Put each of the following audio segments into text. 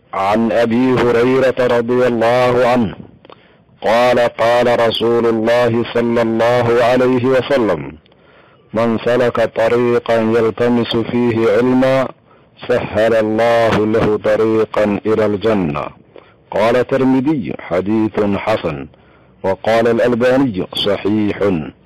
عن ابي هريره رضي الله عنه قال قال رسول الله صلى الله عليه وسلم من سلك طريقا يلتمس فيه علما سهل الله له طريقا الى الجنه قال الترمذي حديث حسن وقال الالباني صحيح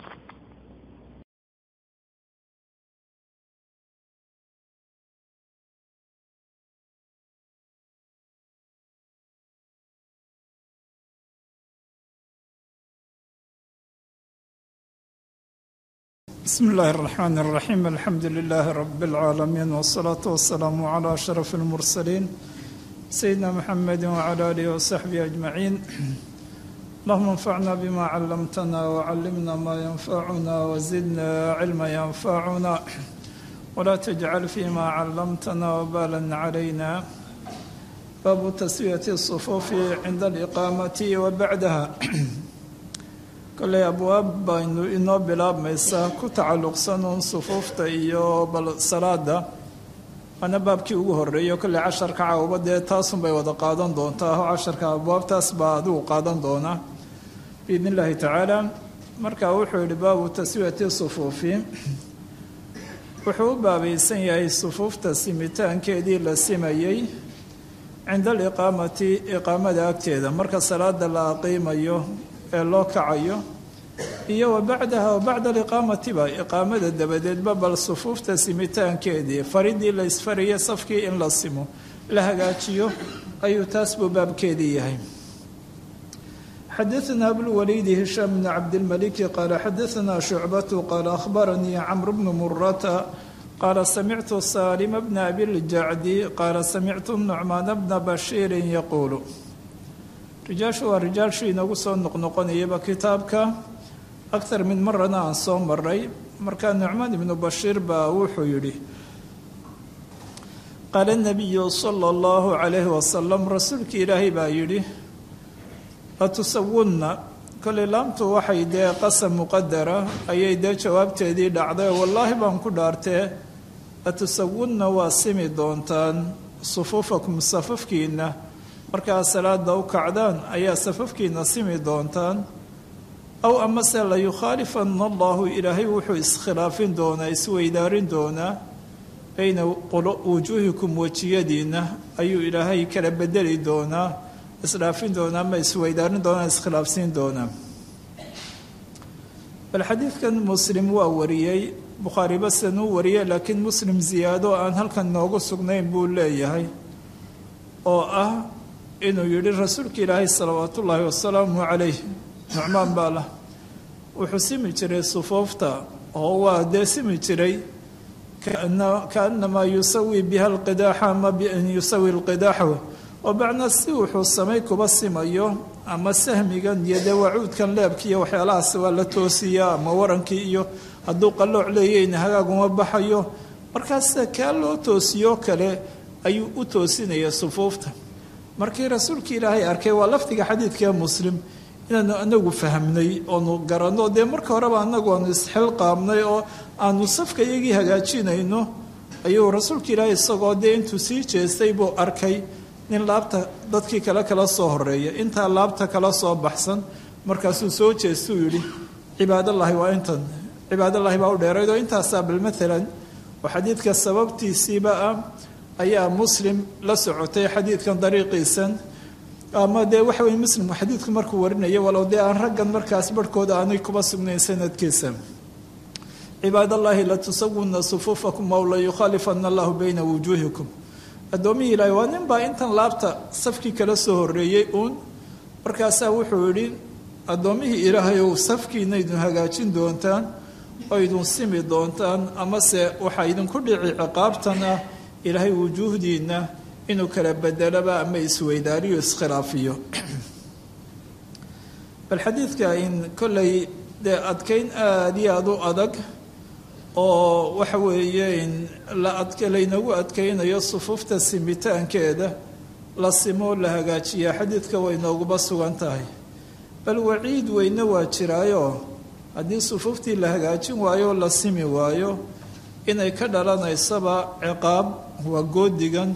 بسم الله الرحمن الرحيم الحمد لله رب العالمين والصلاة والسلام على أشرف المرسلين سيدنا محمد وعلى آله وصحبه أجمعين اللهم انفعنا بما علمتنا وعلمنا ما ينفعنا وزدنا علما ينفعنا ولا تجعل فيما علمتنا وبالا علينا باب تسوية الصفوف عند الإقامة وبعدها kolley abwaab baynu inoo bilaabmaysaa ku tacalluqsan uun sufuufta iyo bal salaada waana baabkii ugu horreeyo kolley casharka cawba dee taasun bay wada qaadan doontaa oo casharka abwaabtaas baa adigu qaadan doona biidn illaahi tacaala marka wuxuu yihi baabu taswiyati sufuufi wuxuu u baabaysan yahay sufuufta simitaankeedii la simayey cinda aliqaamati iqaamada agteeda marka salaada la aqiimayo ee loo kacayo iyo wa bacdaha wa bacda aliqaamatiba iqaamada dabadeedba bal sufuufta simitaankeedii faridii la isfaraya safkii in la simo la hagaajiyo ayuu taas buu baabkeedii yahay xadaثna abulwaliidi hishaam bn cabdilmaliki qaala xadaثna shucbatu qaala akhbaranii camr bnu murata qaala samictu saalima bna abiljacdi qaala samictu nucmaana bna bashiirin yaquulu rijaashu waa rijaashii inoogu soo noqnoqonayaba kitaabka aktar min marana aan soo maray markaa nucmaan ibnu bashiir baa wuxuu yidhi qaala nabiyu sala allahu calayhi wasalam rasuulkii ilaahay baa yidhi latusawunna kolley laamtu waxay dee qasam muqadara ayay dee jawaabteedii dhacday wallaahi baan ku dhaartee latusawunna waa simi doontaan sufuufakum safafkiina markaa salaada u kacdaan ayaa safafkiina simi doontaan aw amase la yukhaalifana allahu ilaahay wuxuu iskhilaafin doonaa isweydaarin doonaa bayna wujuuhikum wejiyadiina ayuu ilaahay kala bedeli doonaa isdhaafin doonaa ama isweydaarin doonaa iskhilaafsiin doonaa bal xadiidkan muslim waa wariyey bukhaari basan uu wariyey laakiin muslim ziyaado aan halkan noogu sugnayn buu leeyahay oo ah inuu yidhi rasuulka ilaahay salawaat ullaahi wasalaamu calayh nucmaan baa lah wuxuu simi jiray sufuufta oo waa dee simi jiray kaanamaa yusawi biha alqidaaxa ama bian yusawi alqidaaxa oo bacna si wuxuu samay kuba simayo ama sahmigan iyo dee wacuudkan leebki iyo waxyaalahaas waa la toosiyaa ama warankii iyo hadduu qallooc leeyayna hagaaguma baxayo markaas kaa loo toosiyo kale ayuu u toosinaya sufuufta markii rasuulka ilaahay arkay waa lafdiga xadiidka muslim inaanu anagu fahmnay oonu garanno dee marka horeba anagu aanu isxilqaamnay oo aanu safka iyagii hagaajinayno ayuu rasuulka ilaahay isagoo dee intuu sii jeestay buu arkay nin laabta dadkii kale kala soo horeeya intaa laabta kala soo baxsan markaasuu soo jeestuu yidhi cibaadallaahi waa intan cibaadallaahi baa u dheerayd oo intaasaa bal maalan oo xadiidka sababtiisiiba ah ayaa muslim la socotay xadiidkan dariiqiisan ama dee waxa weye muslim xadiidku markuu warinaya walow dee aan raggan markaas barhkooda aanay kuba sugnayn sanadkiisa cibaadallaahi latusawuna sufuufakum aw la yukhaalifana allahu bayna wujuuhikum addoomihii ilaahay waa nin baa intan laabta safkii kala soo horreeyey uun markaasaa wuxuu yidhi addoommihii ilaahay ow safkiina idin hagaajin doontaan oo idin simi doontaan amase waxaa idinku dhici ciqaabtan ah ilaahay wujuuhdiina inuu kala bedelaba ama isweydaariyo iskhilaafiyo bal xadiidka in kollay dee adkayn aada iyo aada u adag oo waxa weeye in la ad laynagu adkaynayo sufuufta simitaankeeda la simo la hagaajiyaa xadiidka way nooguba sugan tahay bal waciid weyne waa jiraayo haddii sufuuftii la hagaajin waayo la simi waayo inay ka dhalanaysaba ciqaab waa goodigan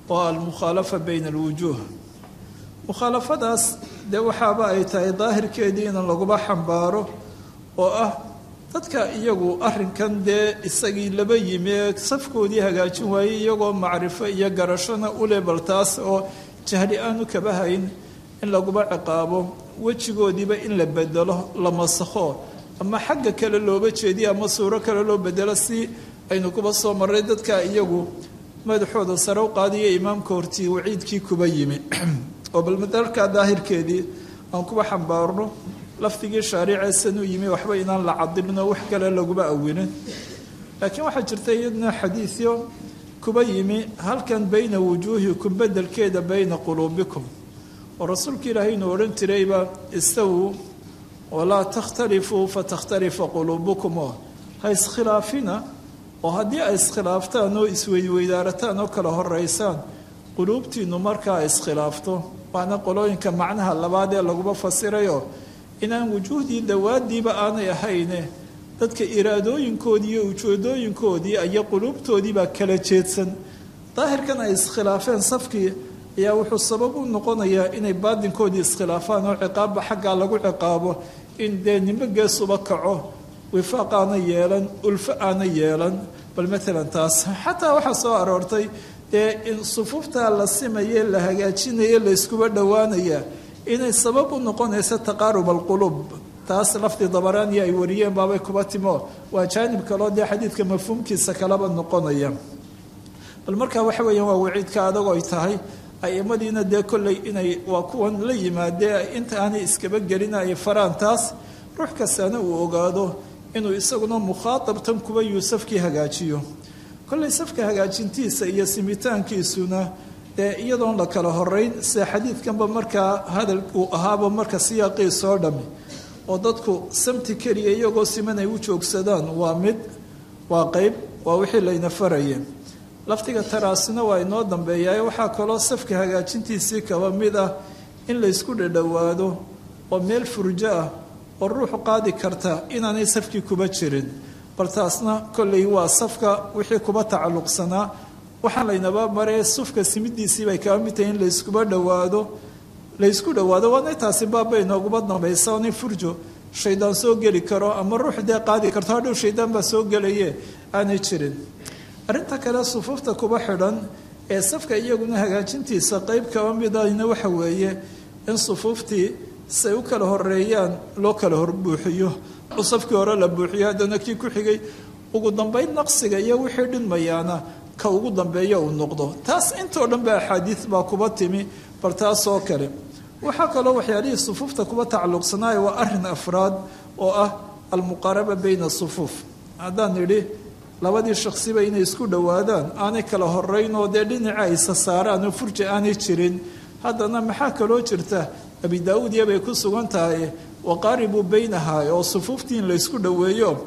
oo almukhaalafa bayna alwujuuh mukhaalafadaas dee waxaaba ay tahay daahirkeedii in laguba xambaaro oo ah dadka iyagu arrinkan dee isagii laba yimi ee safkoodii hagaajin waayey iyagoo macrifo iyo garashona u lebal taas oo jahli aanu kaba hayn in laguba ciqaabo wejigoodiiba in la bedelo la masakho ama xagga kale looba jeediyo ama suuro kale loo bedelo si aynu kuba soo marray dadka iyagu madaxooda sare u qaadiyo imaamka hortii waciidkii kuba yimi oo bal madalka daahirkeedii aan kuba xambaarno lafdigii shaariceesan u yimi waxba inaan la cadibno wax kale laguba awinin laakiin waxaa jirta iyadna xadiidyo kuba yimi halkan bayna wujuuhikum bedelkeeda bayna quluubikum oo rasuulka ilaahay inuu odhan jirayba istawuu walaa takhtalifuu fatakhtalifa quluubukum oo ha iskhilaafina oo haddii ay iskhilaaftaan oo isweydweydaarataan oo kala horeysaan quluubtiinnu markaa iskhilaafto waana qolooyinka macnaha labaad ee laguba fasirayo inaan wujuuhdii dawaadiiba aanay ahayne dadka iraadooyinkoodii iyo ujeedooyinkoodii iyo quluubtoodiibaa kala jeedsan daahirkan ay iskhilaafeen safkii ayaa wuxuu sabab u noqonayaa inay baadinkoodii iskhilaafaan oo ciqaabba xaggaa lagu ciqaabo in dee nimo geesuba kaco wifaaq aana yeelan ulfo aana yeelan bal maalan taas xataa waxaa soo aroortay dee in sufuuftaa la simaye la hagaajinaye la iskuba dhowaanaya inay sabab u noqonayso taqaarub alquluub taas lafdi dabaraaniya ay wariyeen baabay kuba timo waa jaanib kaloo dee xadiidka mafhuumkiisa kalaba noqonaya bal markaa waxa weeyaan waa waciidka adagoo ay tahay aimadiina dee kolley inay waa kuwan la yimaadee inta aanay iskaba gelina ay faraan taas ruux kastaana uu ogaado inuu isaguna mukhaatabtan kuba yuusafkii hagaajiyo kolley safka hagaajintiisa iyo simitaankiisuna dee iyadoon la kala horeyn sida xadiidkanba markaa hadal uu ahaaba marka siyaaqii soo dhami oo dadku samti keliya iyagoo siman ay u joogsadaan waa mid waa qeyb waa wixii layna farayeen laftiga taraasina waa inoo dambeeyaa waxaa kaloo safka hagaajintiisii kaba mid ah in laysku dhadhowaado oo meel furjo ah oo ruuxu qaadi karta inaanay safkii kuba jirin bal taasna kolley waa safka wixii kuba tacalluqsanaa waxaa laynaba maree sufka simidiisii bay kaba mid tahay in layskuba dhowaado laysku dhowaado waana taasi baabay nooguba dambaysa oonay furjo shaydaan soo geli karo ama ruux dee qaadi karto hadhow shaydaan baa soo gelaye aanay jirin arrinta kale sufuufta kuba xidhan ee safka iyaguna hagaajintiisa qeyb kaba midahna waxa weeye in sufuuftii say u kala horeeyaan loo kala horbuuxiyo safkii hore la buuxiyo haddana kii ku xigay ugu dambayn naqsiga iyo wixii dhinmayaana ka ugu dambeeya uu noqdo taas intoo dhan ba axaadiid baa kuba timi bal taasoo kale waxaa kaloo waxyaalihii sufuufta kuba tacalluqsanaaya waa arin afraad oo ah almuqaaraba bayna sufuuf haddaan nidhi labadii shaksiba inay isku dhowaadaan aanay kala horeyn oo dee dhinaca isa saaraan oo furja aanay jirin haddana maxaa kaloo jirta abi daa-uud yabay ku sugan tahay waqaaribuu baynahaa oo sufuuftii in laysku dhoweeyo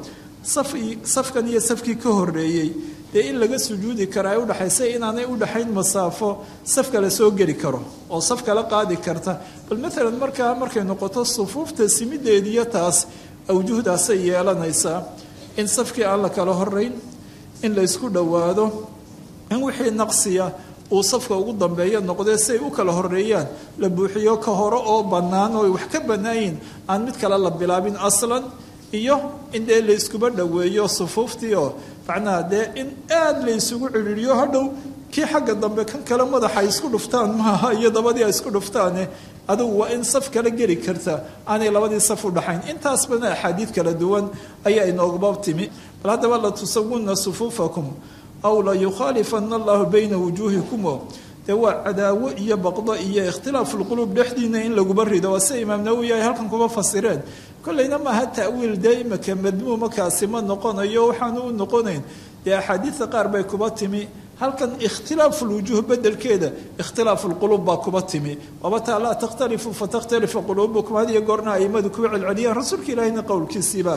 safkan iyo safkii ka horeeyey dee in laga sujuudi kara ay udhaxaysa inaanay udhaxayn masaafo saf kale soo geli karo oo saf kale qaadi karta bal maalan markaa markay noqoto sufuufta simideediyo taas awjuhdaasay yeelanaysaa in safkii aan la kala horeyn in laysku dhowaado in wixii naqsiya uu safka ugu dambeeya noqdee si ay u kala horeeyaan la buuxiyo ka hore oo bannaan oo ay wax ka bannaayin aan mid kale la bilaabin aslan iyo in dee layskuba dhoweeyo sufuuftii oo macnaha dee in aada laysugu cidhiiriyo hadhow kii xagga dambe kan kale madaxa ay isku dhuftaan maaha iyo dabadii ay isku dhuftaane adugu waa in saf kala geli karta aanay labadii saf u dhaxayn intaas bana axaadiid kala duwan ayaa inooguba timi bal haddaba la tusawunna sufuufakum aw la yukhaalifana allahu bayna wujuuhikumo dee waa cadaawo iyo baqdo iyo ikhtilaafu lquluub dhexdiina in laguba rido waa sida imaam nawowi ay halkan kuba fasireen kollayna maaha ta'wiil dee imaka madmuumakaasi ma noqonayo waxaanu u noqonayn dee axaadiidta qaar bay kuba timi halkan ikhtilaafu lwujuuh bedelkeeda ikhtilaafu lquluub baa kuba timi wabataa laa takhtalifu fatakhtalifa quluubukum had iyo goorna aimadu kuba celceliyaan rasuulka ilaahina qowlkiisiiba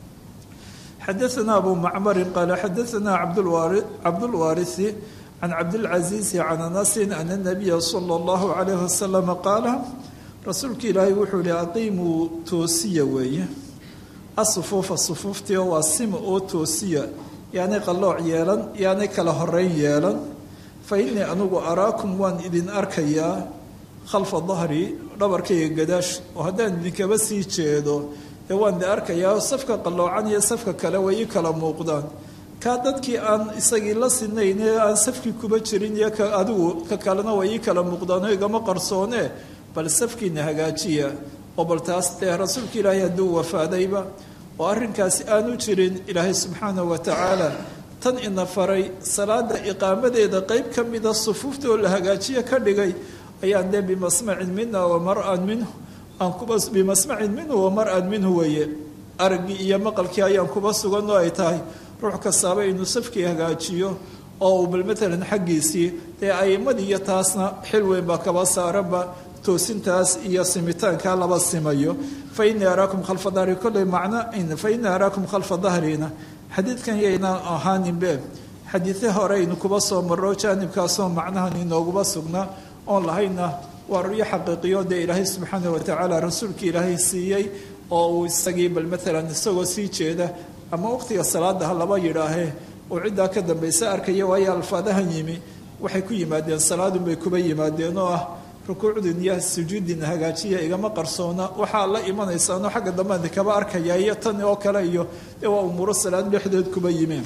xadaثna abu macmari qaala xadaثna cabdulwaariثi can cabdilcaziizi can anasin ana nabiya sala اllahu calayh wasalam qaala rasuulka ilaahay wuxuu yihi aqiimuu toosiya weeye asufuufa sufuuftii waa sima oo toosiya yaanay qallooc yeelan yaanay kala horeyn yeelan fa innii anugu araakum waan idin arkayaa khalfa dahri dhabarkayga gadaash oo haddaan idinkaba sii jeedo dee waan de arkayaa safka qalloocan iyo safka kale way ii kala muuqdaan kaa dadkii aan isagii la sinayn ee aan safkii kuba jirin iyo ka adigu ka kalena way ii kala muuqdaanoo igama qarsoone bal safkiina hagaajiya oo bal taas dee rasuulka ilaahay hadduu wafaadayba oo arrinkaasi aanu jirin ilaahay subxaanahu wa tacaala tan ina faray salaada iqaamadeeda qeyb ka mida sufuufta oo la hagaajiya ka dhigay ayaan dee bimasmacin mina wa mar-an minhu aan kuba bimasmacin minhu wa mar-an minhu weeye araggii iyo maqalkii ayaan kuba sugan oo ay tahay ruux kastaaba inuu safkii hagaajiyo oo uu bal matalan xaggiisii dee a'imadii iyo taasna xil weyn baa kaba saaranba toosintaas iyo simitaankaa laba simayo fa innii araakum khalfa dahri kolley macno fa innii araakum khalfa dahrina xadiidkan yaynaan ahaaninbe xadiide horeynu kuba soo marro jaanibkaasoo macnahan inooguba sugnaa oon lahayna waa ruyo xaqiiqiyo dee ilaahay subxaana wa tacaala rasuulka ilaahay siiyey oo uu isagii bal matalan isagoo sii jeeda ama waqtiga salaada ha laba yidhaahee uu ciddaa ka dambaysa arkaya waayo alfaadahan yimi waxay ku yimaadeen salaadunbay kuba yimaadeen oo ah rukuucdin iyo sujuudin hagaajiya igama qarsoona waxaa la imanaysaanoo xagga dambeadi kaba arkaya iyo tan oo kale iyo dee waa umuuro salaad dhexdeed kuba yimeen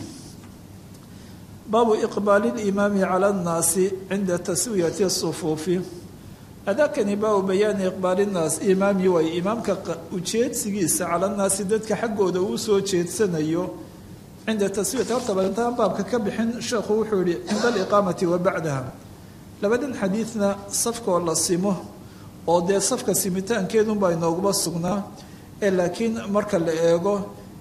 baabu iqbaali limaami cala annaasi cinda taswiyati sufuufi adaakani baabu bayaani iqbaali naas imaami way imaamka ujeedsigiisa cala nnaasi dadka xaggooda uu soo jeedsanayo cinda taswiyati horta baintaan baabka ka bixin sheekhu wuxuu yihi cinda aliqaamati wa bacdaha labadan xadiidna safkoo la simo oo dee safka simitaankeedunbaa inooguba sugnaa ee laakiin marka la eego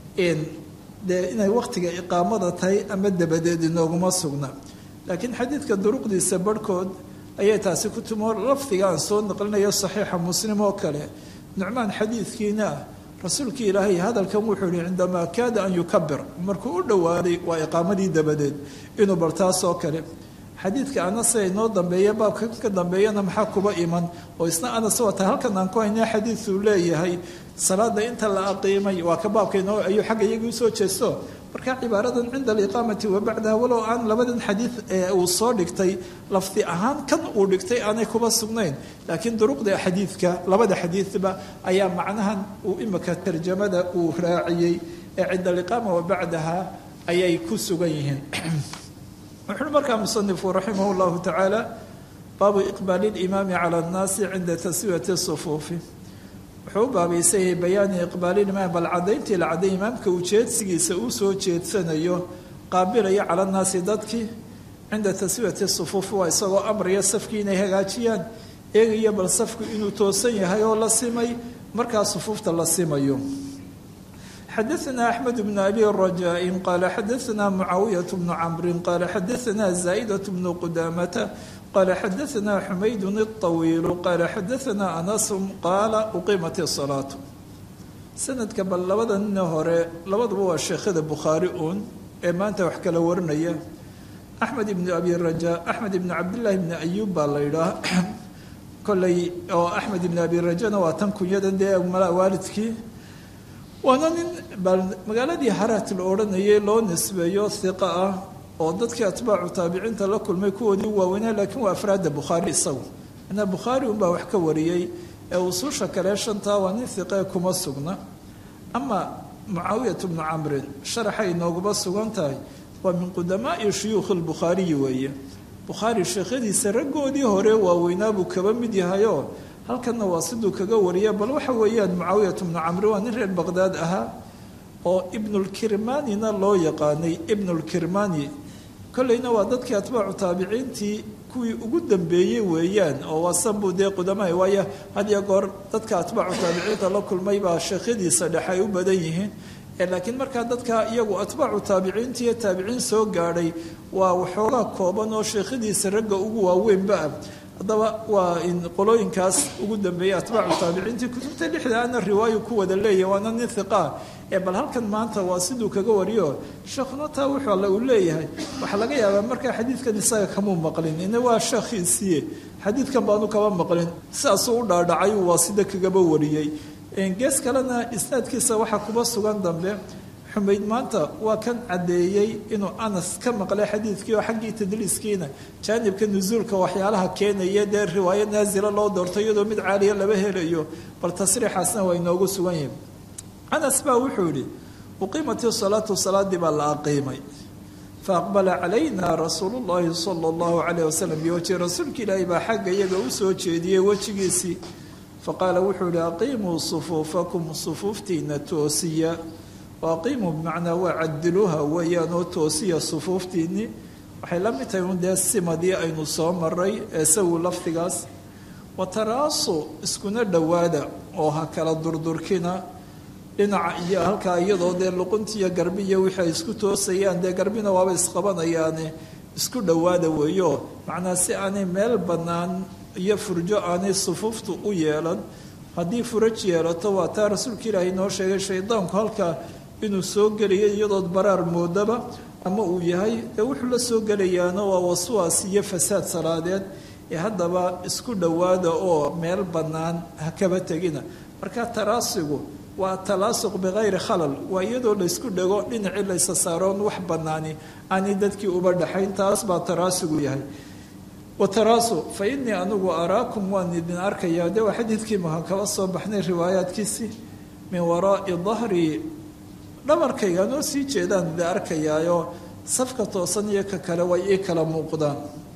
dee inay wakhtiga iqaamada tahay ama dabadeed inooguma sugna laakiin xadiidka duruqdiisa barhkood ayay taasi ku timo lafdiga aan soo naqlinayo saxiixa muslim oo kale nucmaan xadiidkiina ah rasuulkii ilaahay hadalkan wuxuu yihi cindamaa kaada an yukabir markuu u dhowaaday waa iqaamadii dabadeed inuu bar taas oo kale xadiidka anas ee inoo dambeeya baabka ka dambeeyana maxaa kuba iman oo isna anas wata halkan aan ku haynaa xadiiduu leeyahay salaada inta la aqiimay waa ka baabka inoo ayuu xagga iyagii usoo jeesto marka cibaaradan cinda aliqaamati wa bacdaha walow aan labadan xadiid ee uu soo dhigtay lafdi ahaan kan uu dhigtay aanay kuba sugnayn laakiin duruqda xadiidka labada xadiidba ayaa macnahan uu imika tarjamada uu raaciyey ee cinda aliqaama wa bacdaha ayay ku sugan yihiin wuxuui markaa musanifu raximah llahu tacaala baabu iqbaali limaami cala annaasi cinda taswiyati sufuufi wuxuu u baabaysanyay bayaani iqbaaliimaam bal cadayntii la cadday imaamka ujeedsigiisa uu soo jeedsanayo qaabilaya cala nnaasi dadkii cinda taswiyati sufuufi waa isagoo amraya safkii inay hagaajiyaan eegaya bal safku inuu toosan yahay oo la simay markaa sufuufta la simayo xadaثna أحmed بن أbي رajاء qala xadaثna mعaawiyaة بن cمri qala xadaثna زائدة بن qdamة qala xadaثna xmayd الطawiil qala xadaثna أنس qaala uqimat الصلاaة sanadka bal labada nina hore labaduba waa sheekhada bukhaari uun ee maanta wax kala warinaya أحmed بن أbي رajاء أحmed بن cabdالlahi بن أyub baa la yidhaah koley oo أحmed بن أbي rajana waa tan kunyadan dee waalidkii waana nin magaaladii haraat la odhanayay loo nisbeeyo hiqa ah oo dadkii atbaacu taabiciinta la kulmay kuwoodii waaweynaa laakiin waa afraadda bukhaari isagu manaa bukhaari unbaa wax ka wariyey ee usuusha kale shantaa waa nin hiqee kuma sugna ama mucaawiyat bnu camrin sharaxay inooguma sugan tahay waa min qudamaai shuyuukhi lbukhaariyi weeye bukhaari sheekhadiisa raggoodii hore waaweynaa buu kaba mid yahayoo halkanna waa siduu kaga wariya bal waxa weeyaan mucaawiyat bnu camri waa nin reer baqdaad ahaa oo ibnulkirmanina loo yaqaanay ibnulkirmani kolleyna waa dadkii atbaacu taabiciintii kuwii ugu dambeeyey weeyaan oo waa sanbuu dee qudamaha waayo hadiyo goor dadka atbaacu taabiciinta la kulmay baa sheekhadiisa dhexe ay u badan yihiin laakiin markaa dadka iyagu atbaacu taabiciinta iyo taabiciin soo gaadhay waa waxoogaa kooban oo sheekhadiisa ragga ugu waaweynba ah haddaba waa in qolooyinkaas ugu dambeeyey atbaacu taabiciintii kutubta lixda ana riwaayo ku wada leeyahy waana nin hiqaa ee bal halkan maanta waa siduu kaga wariyo sheekhuna taa wuxuu alle uu leeyahay waxaa laga yaabaa markaa xadiidkan isaga kamuu maqlin ina waa sheekhiisiiye xadiidkan baanu kaba maqlin sidaasuu u dhaadhacay waa sida kagaba wariyey gees kalena isnaadkiisa waxaa kuba sugan dambe xumayd maanta waa kan caddeeyey inuu anas ka maqlay xadiidkii oo xaggii tadliiskiina jaanibka nusuulka waxyaalaha keenaya dee riwaayo naasila loo doorto iyadoo mid caaliya laba helayo bal tasriixaasna waa inoogu sugan yahay anas baa wuxuu yidhi uqiimati salaatu salaadii baa la aqiimay faaqbala calayna rasuulu llahi sala allahu calayh wasalam biwajhi rasuulka ilaahi baa xagga iyaga u soo jeediyey wejigiisii faqaala wuxuu yihi aqiimuu sufuufakum sufuuftiina toosiya waaqiimuu bimacnaa waa cadiluuha weeyaanoo toosiya sufuuftiinii waxay la mid tahay un dee simadii aynu soo maray ee sawu lafdigaas wataraasu iskuna dhowaada oo ha kala durdurkina dhinaca iyo halkaa iyadoo dee luquntiiyo garbiya wixii ay isku toosayaan dee garbina waaba isqabanayaane isku dhowaada weeyo macnaa si aanay meel bannaan iyo furjo aanay sufuuftu u yeelan haddii furaj yeelato waa taa rasuulka ilaahay noo sheegay shaydaanku halkaa inuu soo gelayo iyadood baraar moodaba ama uu yahay dee wuxuu la soo gelayaana waa waswaas iyo fasaad salaadeed ee haddaba isku dhowaada oo meel bannaan ha kaba tegina marka taraasigu waa talaasuq bikayri khalal waa iyadoo laysku dhego dhinacii laysa saaroon wax bannaani aanay dadkii uba dhaxayn taas baa taraasigu yahay wataraasu fa innii anigu araakum waan idin arkayaa de waa xadiidkii maha kaba soo baxnay riwaayaadkiisii min waraa'i dahrii dhabarkayga noo sii jeedaan idin arkayaayo safka toosan iyo ka kale way ii kala muuqdaan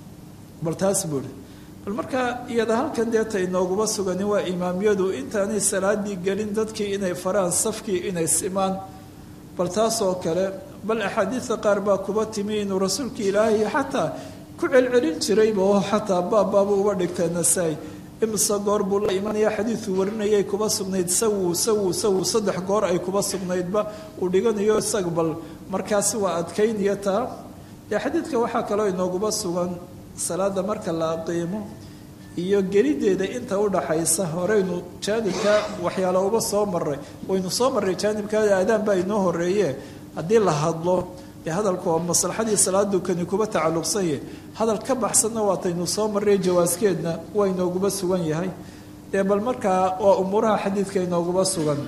bal taas buuhi bal markaa iyada halkan deeta inooguma sugani waa imaamyadu intaanay salaadii gelin dadkii inay faraan safkii inay simaan bal taas oo kale bal axaadiidta qaar baa kuba timi inuu rasuulka ilaahay xataa ku celcelin jirayba oo xataa baabbaaba uba dhigtay nasaa-i imise goor buu la imanaya xadiiduu warinayay kuba sugnayd sawu sawu sawu saddex goor ay kuba sugnaydba uu dhiganayo isaga bal markaasi waa adkaynaya taa dee xadiidka waxaa kaloo inooguba sugan salaada marka la aqiimo iyo gelideeda inta udhaxaysa horeynu jaanibka waxyaala uba soo maray waynu soo maray jaanibka aadaan baa inoo horeeye haddii la hadlo dee hadalku waa maslaxadii salaadu kani kuba tacalluqsanye hadal ka baxsanna waataynu soo maray jawaaskeedna waa inooguba sugan yahay dee bal markaa waa umuuraha xadiidka inooguba sugan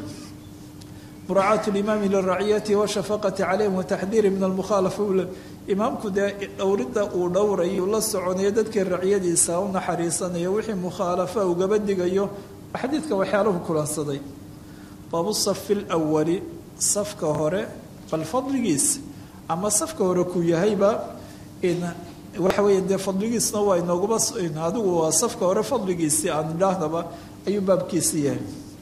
muraacaat limaami liraciyati washafaqati calayhim wataxdiiri min almukhaalafa imaamku dee dhowridda uu dhowrayo la soconayo dadkii raciyadiisa u naxariisanayo wixii mukhaalafa ugaba digayo xadiidka waxyaalahu kulansaday baabu safi lwali safka hore bal fadligiis ama safka hore ku yahayba waxa weeye dee fadligiisna waa inooguma adigu waa safka hore fadligiisii aan idhaahdaba ayuu baabkiisi yahay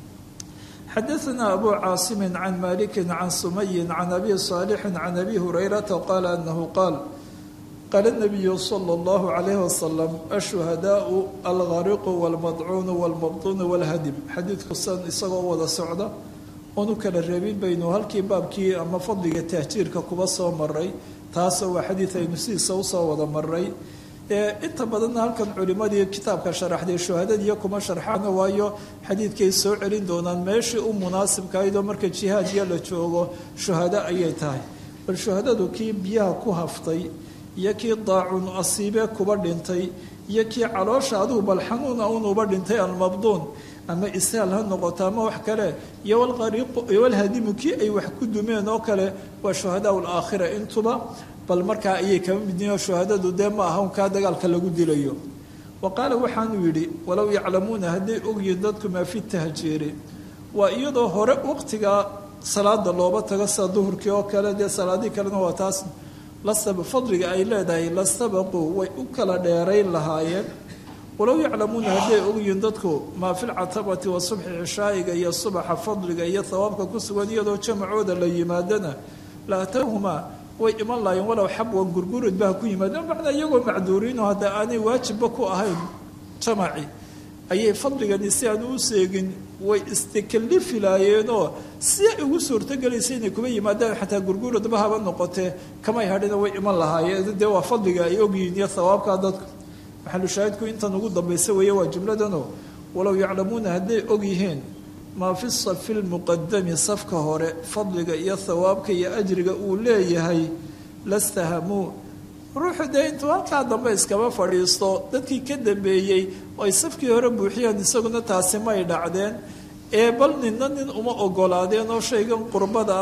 xadaثna abu caasimi can maliki can sumayi can abi صaalixi can abi hurayrata qaala anahu qaal qaala الnabiyu slى اllahu عalayh wasalam ashuhadaau algariqu wاlmadcuunu wاlmabduunu wاlhadim xadiidku san isagoo wada socda oonu kala reebin baynu halkii baabkii ama fadliga tahjiirka kuba soo maray taasoo waa xadiid aynu sidiisa usoo wada maray inta badanna halkan culimadii kitaabka sharaxday shuhadadiiyo kuma sharxaana waayo xadiidkay soo celin doonaan meeshii u munaasibkahaydoo marka jihaadiya la joogo shuhado ayay tahay bal shuhadadu kii biyaha ku haftay iyo kii daacun asiibee kuba dhintay iyo kii caloosha adigu bal xanuuna unuba dhintay almabduun ama isaal ha noqoto ama wax kale iyo walhadimu kii ay wax ku dumeen oo kale waa shuhadaa laakhira intuba bal markaa ayay kama midnihin shuhadadu dee ma aha unkaa dagaalka lagu dilayo wa qaala waxaanuu yidhi walow yaclamuuna hadday ogyihiin dadku maa fi tahjiiri waa iyadoo hore waqtiga salaada looba tago sida duhurkii oo kale dee salaadii kalena waa taas lasab fadliga ay leedahay lastabaquu way u kala dheerayn lahaayeen walow yaclamuuna hadday ogyihiin dadku maa fi lcatabati wa subxi cishaa'iga iyo subaxa fadliga iyo hawaabka ku sugan iyadoo jamacooda la yimaadana la atawhumaa way iman laayeen walow xabwan gurgurud baa ku yimaadeen macnaa iyagoo macduuriino hadda aanay waajibba ku ahayn jamaci ayay fadligani si aan u seegin way istakalifi laayeenoo si ay ugu suurtogelaysa inay kuba yimaadaan xataa gurguradba haba noqotee kamay hadhina way iman lahaayeen dee waa fadliga ay ogyihiin iyo hawaabkaa dadku maxalushaahidku intan ugu dambaysa weeye waa jumladano walow yaclamuuna hadday og yihiin maa fi safi lmuqadami safka hore fadliga iyo hawaabka iyo ajriga uu leeyahay lastahamuu ruuxu dee intuu halkaa dambe iskaba fadhiisto dadkii ka dambeeyey ay safkii hore buuxiyaan isaguna taasi may dhacdeen ee bal ninna nin uma ogolaadeen oo shaygan qurbada ah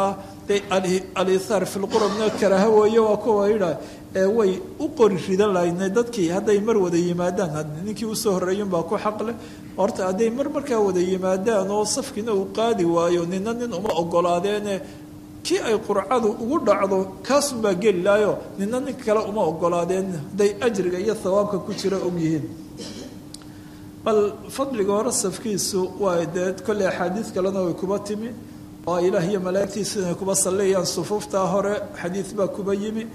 de alihaar fi lqurabna karaaha weeye waa kuwa yidha ee way u qori ridan lahayne dadkii hadday mar wada yimaadaan ninkii usoo horreeyunbaa ku xaqleh horta hadday mar markaa wada yimaadaan oo safkiina uu qaadi waayo nina nin uma ogolaadeene kii ay qurcadu ugu dhacdo kaasunbaa geli lahayo nina nin kale uma ogolaadeen hadday ajriga iyo thawaabka ku jira ogyihiin bal fadliga hore safkiisu waa dee kolley axaadiid kalena way kuba timi oo ilaah iyo malaa'igtiisu inay kuba sallayayaan sufuuftaa hore xadiid baa kuba yimi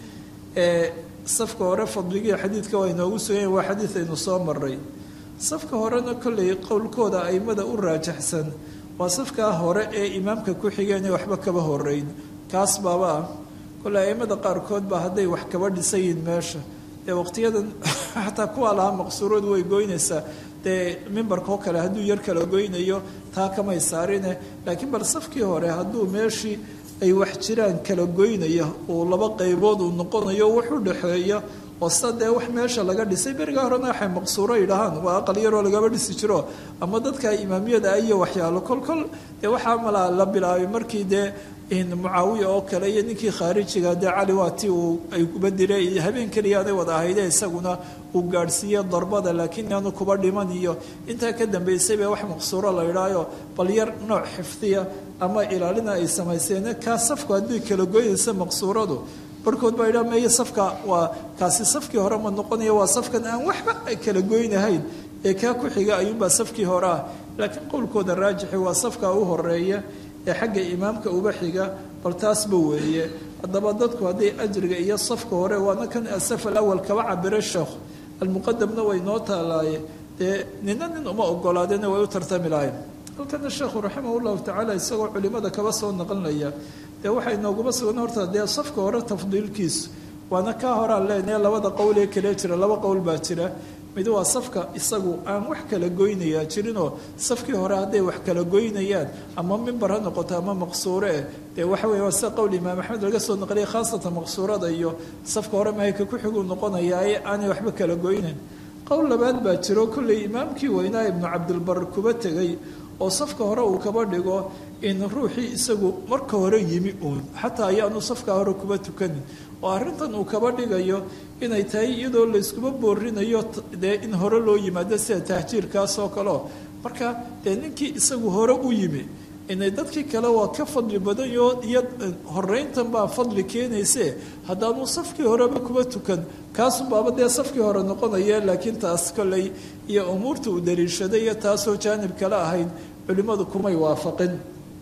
ee safka hore fadligii xadiidka waa inoogu suganyahin waa xadiid aynu soo maray safka horena kolley qowlkooda aimada u raajaxsan waa safkaa hore ee imaamka ku xigeenee waxba kaba horeyn kaas baaba ah kolley aimada qaarkood baa hadday wax kaba dhisayiin meesha dee waqtiyadan xataa kuwaa lahaa maqsuuradu way goynaysaa dee mimbarka oo kale hadduu yar kala goynayo taa kamay saarine laakiin bal safkii hore hadduu meeshii ay wax jiraan kala goynaya uu laba qaybood uu noqonayo wax u dhexeeya oo sida dee wax meesha laga dhisay beriga horena waxay maqsuuro yidhahaan waa aqal yaroo lagaba dhisi jiro ama dadka imaamiyada iyo waxyaalo kol kol dee waxaa malaa la bilaabay markii dee mucaawiya oo kale iyo ninkii khaarijiga dee cali waa ti uu ay kuba dilay habeen keliyaaday wada ahayde isaguna uu gaadhsiiye darbada laakiin aanu kuba dhiman iyo intaa ka dambaysay bee wax maqsuuro la yidhaayo bal yar nooc xifdiya ama ilaalina ay samayseen kaa safku haddii kala goynaysa maqsuuradu barhkood baa yidhaha meeye safka waa kaasi safkii hore ma noqonaya waa safkan aan waxba kala goynahayn ee kaa ku xiga ayuunbaa safkii hore ah laakiin qowlkooda raajixi waa safka u horeeya ee xagga imaamka uba xiga bal taasba weeye haddaba dadku hadday ajriga iyo safka hore waana kan asaf alawal kaba cabire sheekh almuqadamna way noo taalaaye dee nina nin uma ogolaadeen way u tartami lahayn halkana sheekhu raximah llahu tacaala isagoo culimada kaba soo naqlinaya dee waxay nooguma sugan horta dee safka hore tafdiilkiisu waana kaa horaan leenahe labada qowl ee kale jira laba qowl baa jira mid waa safka isagu aan wax kala goynayaa jirinoo safkii hore hadday wax kala goynayaan ama mimbar ha noqoto ama maqsuure eh dee waxa weye waa sida qowl imaam axmed laga soo naqliyay khaasatan maqsuurada iyo safka hore mahayka ku xiguu noqonayaa ee aanay waxba kala goynayn qowl labaad baa jiro kolley imaamkii weynaa ibnu cabdilbar kuba tegay oo safka hore uu kaba dhigo in ruuxii isagu marka hore yimi uun xataa ayaanu safka hore kuba tukanin oo arrintan uu kaba dhigayo inay tahay iyadoo layskuba boorinayo dee in hore loo yimaado sida tahjiirkaas oo kaleo marka dee ninkii isagu hore u yimi inay dadkii kale waa ka fadli badanyo iyo horeyntan baa fadli keenayse haddaanu safkii horeba kuba tukan kaasubaaba dee safkii hore noqonaya laakiin taas kolley iyo umuurta uu daliishaday iyo taasoo jaanib kale ahayd culimmadu kumay waafaqin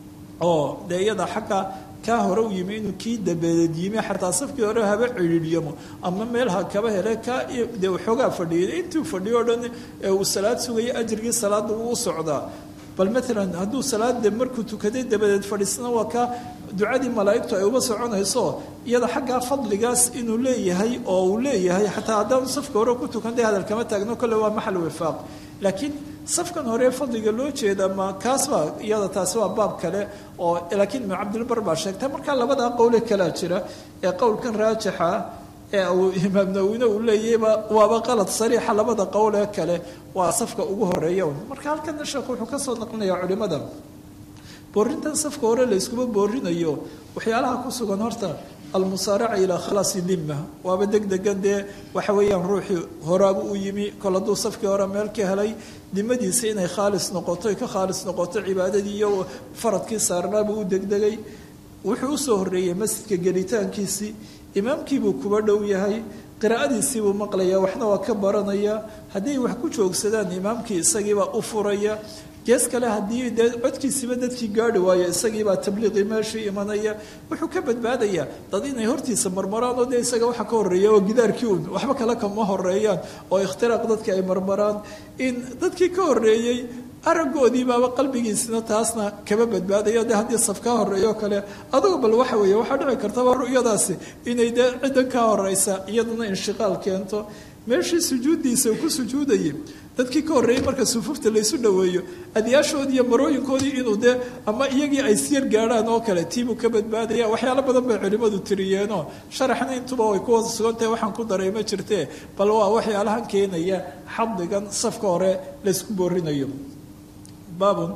oo dee iyada xagga kaa hore u yimi inuu kii dabadeed yimi xataa safkii hore haba cidhiiryamo ama meel ha kaba hele kaa dee waxoogaa fadhiyay intuu fadhiyo o dhan ee uu salaad sugaya ajrigii salaadda wuu u socdaa bal maalan hadduu salaada markuu tukaday dabadeed fadhiisna waa kaa ducadii malaa'igtu ay uba soconayso iyada xaggaa fadligaas inuu leeyahay oo uu leeyahay xataa haddaanu safka hore ku tukan dee hadal kama taagno kolle waa maxal wifaaq laakiin safkan hore fadliga loo jeeda ma kaas baa iyada taasi waa baab kale oo laakiin ibnu cabdilbar baa sheegtay markaa labadaa qowle kalaa jira ee qowlkan raajixa ee uu imaam nawine uu leeyahayba waaba qalad sariixa labada qowl ee kale waa safka ugu horeeya marka halkana sheekhu wuxuu ka soo naqlinayaa culimada boorintan safka hore la yskuma boorinayo waxyaalaha ku sugan horta almusaaraca ilaa khalaasi dimma waaba deg degan dee waxa weeyaan ruuxii horaaba u yimi kol hadduu safkii hore meel ka helay dimadiisa inay khaalis noqoto ka khaalis noqoto cibaadadii iyo faradkii saarnaaba u degdegay wuxuu usoo horreeyey masjidka gelitaankiisii imaamkiibuu kuba dhow yahay qiraa'adiisiibuu maqlaya waxna waa ka baranaya hadday wax ku joogsadaan imaamkii isagiibaa u furaya gees kale haddii dee codkiisiiba dadkii gaari waayo isagiibaa tabliiqii meeshii imanaya wuxuu ka badbaadayaa dad inay hortiisa marmaraan oo dee isaga waxa ka horeeya oo gidaarkii un waxba kale kama horeeyaan oo ikhtiraaq dadka ay marmaraan in dadkii ka horeeyey aragoodii baaba qalbigiisina taasna kama badbaadayo de haddii saf kaa horeeyo kale adugu bal waxa weeye waxaa dhici kartaba ru'yadaasi inay dee ciddan kaa horeysa iyaduna inshiqaal keento meeshii sujuuddiisa uu ku sujuudayay dadkii ka horreeyey marka sufuufta laysu dhoweeyo adyaashoodii iyo marooyinkoodii inuu dee ama iyagii ay siyar gaadhaan oo kale tiibuu ka badbaadaya waxyaalo badan bay culimmadu tiriyeenoo sharaxna intuba way ku sugantahay waxaan ku daray ma jirtee bal waa waxyaalahan keenaya xaddigan safka hore laysku boorinayo baabun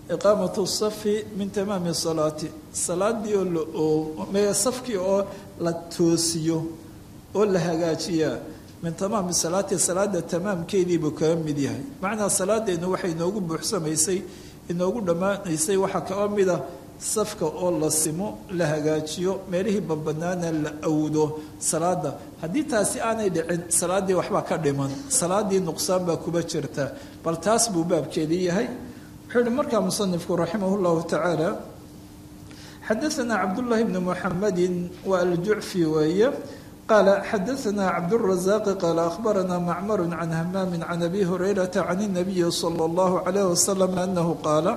iqaamatu safi min tamaami salaati salaadii oo la oo mee safkii oo la toosiyo oo la hagaajiyaa min tamaami salaati salaada tamaamkeediibuu kaga mid yahay macnaa salaadeennu waxay inoogu buuxsamaysay inoogu dhammaanaysay waxaa kaga mida safka oo la simo la hagaajiyo meelihii banbanaana la awdo salaada haddii taasi aanay dhicin salaaddii waxbaa ka dhiman salaadii nuqsaan baa kuba jirta bal taas buu baabkeedii yahay wuxuu yihi markaa musanifku raximah llahu tacaala xadaanaa cabdullaahi bni muxamedin waa aljucfi weeye qaala xadaanaa cabdurazaaqi qaala akhbaranaa macmaru can hamaamin can abi hurayrata can inabiyi sala allahu calayh wasalam anahu qaala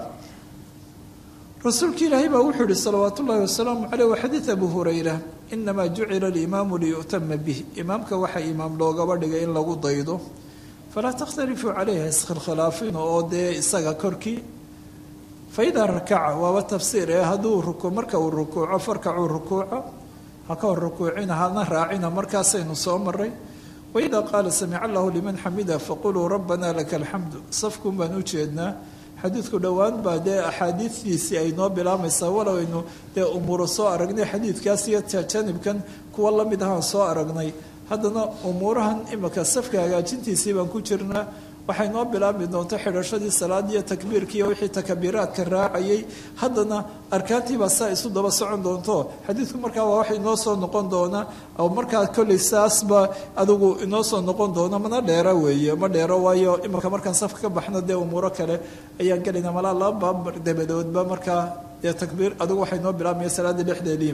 rasuulka ilaahay baa wuxuu yihi salawaat ullahi wasalaamu caleyh wa xadiid abu hurayra inamaa jucila alimaamu liyu'tama bih imaamka waxaa imaam loogaba dhigay in lagu daydo falaa takhtalifuu caleyha iskhilkhilaafin oo dee isaga korkii faidaa rakaca waaba tafsiir ee hadduu ruku marka uu rukuuco farkacuu rukuuca ha ka hor rukuucina hana raacina markaasaynu soo maray waidaa qaala samica allahu liman xamida faquluu rabbana laka alxamdu safkuun baan u jeednaa xadiidku dhowaan baa dee axaadiistiisii ay noo bilaamaysaa walow aynu dee umuuro soo aragnay xadiidkaas iyo janibkan kuwa la mid ahaan soo aragnay haddana umuurahan imika safka hagaajintiisii baan ku jirnaa waxay noo bilaabi doonta xidhashadii salaadiiyo takbiirkiiyo wixii takabiraadka raacayay haddana arkaantiibaa saa isu daba socon doonto xadiidku markaa waa wax inoo soo noqon doona oo markaa kolley saasba adigu inoo soo noqon doona mana dheero weeye ma dheero waayo imika markaan safka ka baxno dee umuuro kale ayaan gelayna malaa laba baab dabadoodba markaa dee takbiir adigu waxay noo bilaabmaya salaada dhexdeedii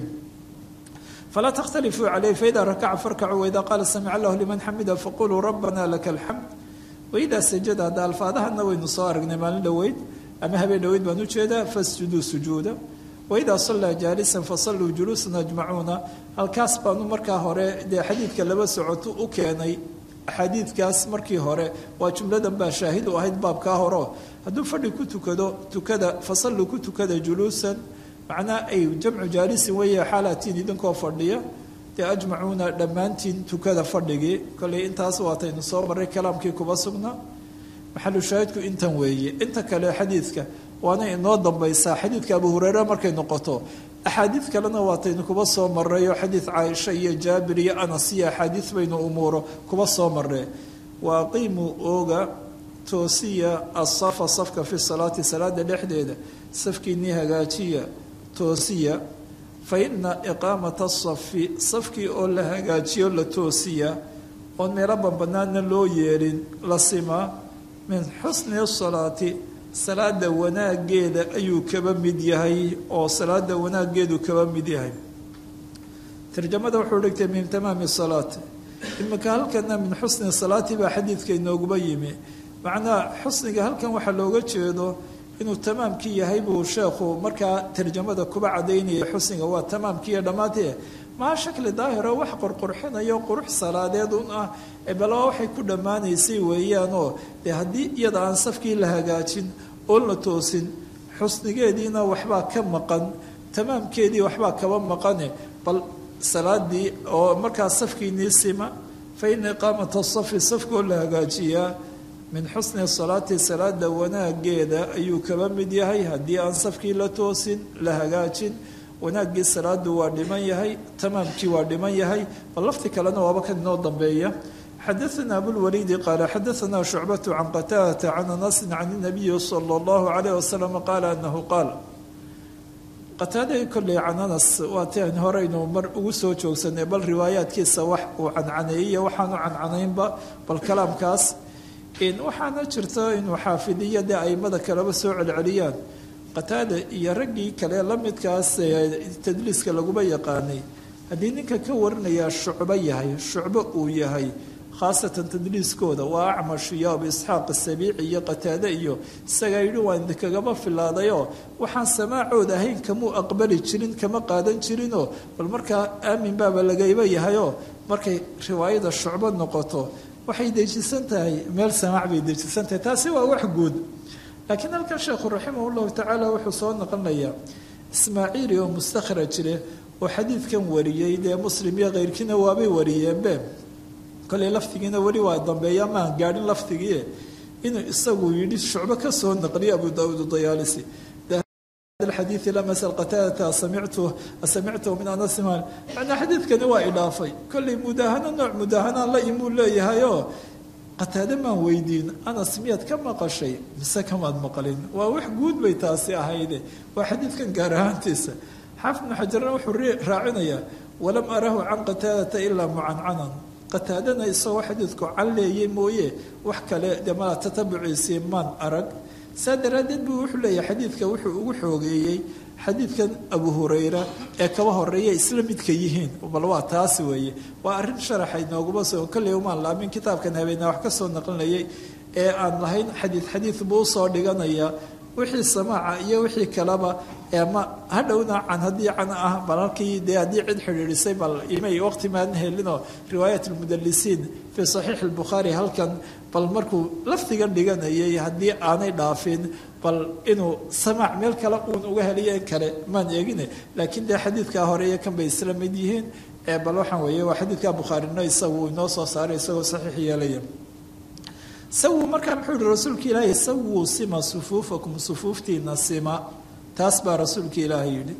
falaa takhtalifuu caleyh faida rakaca farkacuu waida qaala samica allahu liman xamida faquluu rabbana laka alxamd waidaa sajada hadda alfaadahana waynu soo aragnay maalin dhoweyd ama habeen dhoweyd baan ujeedaa fasjuduu sujuuda waidaa sallaa jaalisan fasalluu juluusan ajmacuuna halkaas baanu markaa hore dee xadiidka laba socoto u keenay axaadiidkaas markii hore waa jumladan baa shaahid u ahayd baabkaa horeo hadduu fadhi ku tukado tukada fasalluu ku tukada juluusan macnaa ay jamcu jaalisin weeye xaalatiin idinkoo fadhiya dee ajmacuuna dhammaantiin tukada fadhigii kolley intaas waataynu soo marray kalaamkii kuba sugnaa maxalu shaahidku intan weeye inta kale xadiidka waana inoo dambaysaa xadiidka abu hureyre markay noqoto axaadiid kalena waataynu kuba soo marrayo xadiid caaisha iyo jaabir iyo anas iyo axaadiid baynu umuuro kuba soo marree wa aqiimuu ooga toosiya asafa safka fi salaati salaada dhexdeeda safkiinii hagaajiya toosiya fa ina iqaamata asafi safkii oo la hagaajiyo la toosiya oon meelo banbanaadna loo yeelin la simaa min xusni salaati salaada wanaageeda ayuu kaba mid yahay oo salaada wanaageedu kaba mid yahay tarjamada wuxuu dhigtay min tamaami salaati imika halkana min xusni salaati baa xadiidka inooguma yimi macnaa xusniga halkan waxaa looga jeedo inuu tamaamkii yahay buu sheekhu markaa tarjamada kuba cadaynaya xusniga waa tamaamkiiyo dhammaantee maa shakli daahiro wax qurqurxinayo qurux salaadeed un ah balaa waxay ku dhammaanaysay weeyaanoo dee haddii iyada aan safkii la hagaajin oon la toosin xusnigeediina waxbaa ka maqan tamaamkeedii waxbaa kaba maqane bal salaadii oo markaa safkiinii sima fa ina iqaamata safi safkoo la hagaajiyaa min xusni salaati salaada wanaageeda ayuu kaba mid yahay haddii aan safkii la toosin la hagaajin wanaaggii salaadu waa dhiman yahay tamaamkii waa dhiman yahay bal lafti kalena waaba kan inoo dambeeya xadaana abulwaliidi qaala xadaana shucbatu can qataadata can anasin can inabiyi sala allahu calayh wasalam qaala anahu qaal qataada kolley can anas waa ti an horeynu mar ugu soo joogsanay bal riwaayaadkiisa wax uu cancaneeyey waxaanu cancanaynba bal kalaamkaas waxaana jirta inuu xaafidiya dee aimada kaleba soo celceliyaan qataada iyo raggii kale la midkaas tadliiska laguma yaqaanay haddii ninka ka warinayaa shucbo yahay shucbo uu yahay khaasatan tadliiskooda waa acmash iyo abu isxaaq asabiici iyo qataade iyo isagaa yidhi waan idinkagama filaadayoo waxaan samaacooda ahayn kamuu aqbali jirin kama qaadan jirinoo bal markaa aamin baaba lagayba yahayoo markay riwaayada shucbo noqoto waxay dejisan tahay meel samaac bay dejisan tahay taasi waa wax guud laakiin halkan sheekhu raximah llahu tacaala wuxuu soo noqonayaa ismaaciili oo mustakhraj leh oo xadiidkan wariyey dee muslim iyo keyrkiina waabay wariyeenbe kolley lafdigiina weli waa dambeeya maan gaadhin lafdigii inuu isagu yidhi shucbo ka soo naqliyo abu daauud dayaalisi الحديث لما سأل قتادة سمعته سمعته من أنس مال معنى حديث كان waa idhaafay kollay mudaahano nooc mudaahana la imuu leeyahayo qataade maan weydiin anas miyaad ka maqashay mise kamaad maqlin waa wax guud bay taasi ahayde waa xadiidkan gaar ahaantiisa xaafid bnu xajarna wuxuu raacinayaa walam arahu can qataadata ilaa mucancanan qataadana isagoo xadiidku calleeyey mooye wax kale dee mala tatabuciisii maan arag saa daraaddeed buu wuxuu leeyahay xadiidka wuxuu ugu xoogeeyey xadiidkan abu hurayra ee kaba horeeya isla midka yihiin bal waa taasi weeye waa arrin sharaxay nooguma soo kolley umaan laamin kitaabkan habeenaa wax ka soo naqlinayay ee aan lahayn xadiid xadiid buu usoo dhiganayaa wixii samaaca iyo wixii kaleba ma hadhowna can haddii can ah bal halkii dee haddii cid xidhiidhisay bal imay waqti maan helinoo riwaayat almudalisiin fii saxiix albukhaari halkan bal markuu lafdigan dhiganayay haddii aanay dhaafin bal inuu samaac meel kale uun uga heliyo in kale maan eegine laakiin dee xadiidkaa hore iyo kan bay isla mid yihiin bal waxaan weeye waa xadiidka bukhaarino isagu inoo soo saaray isagoo saxiix yeelaya sawuu markaa muxuu yihi rasuulka ilaahay sawuu sima sufuufakum sufuuftiina sima taas baa rasuulka ilaahay yidhi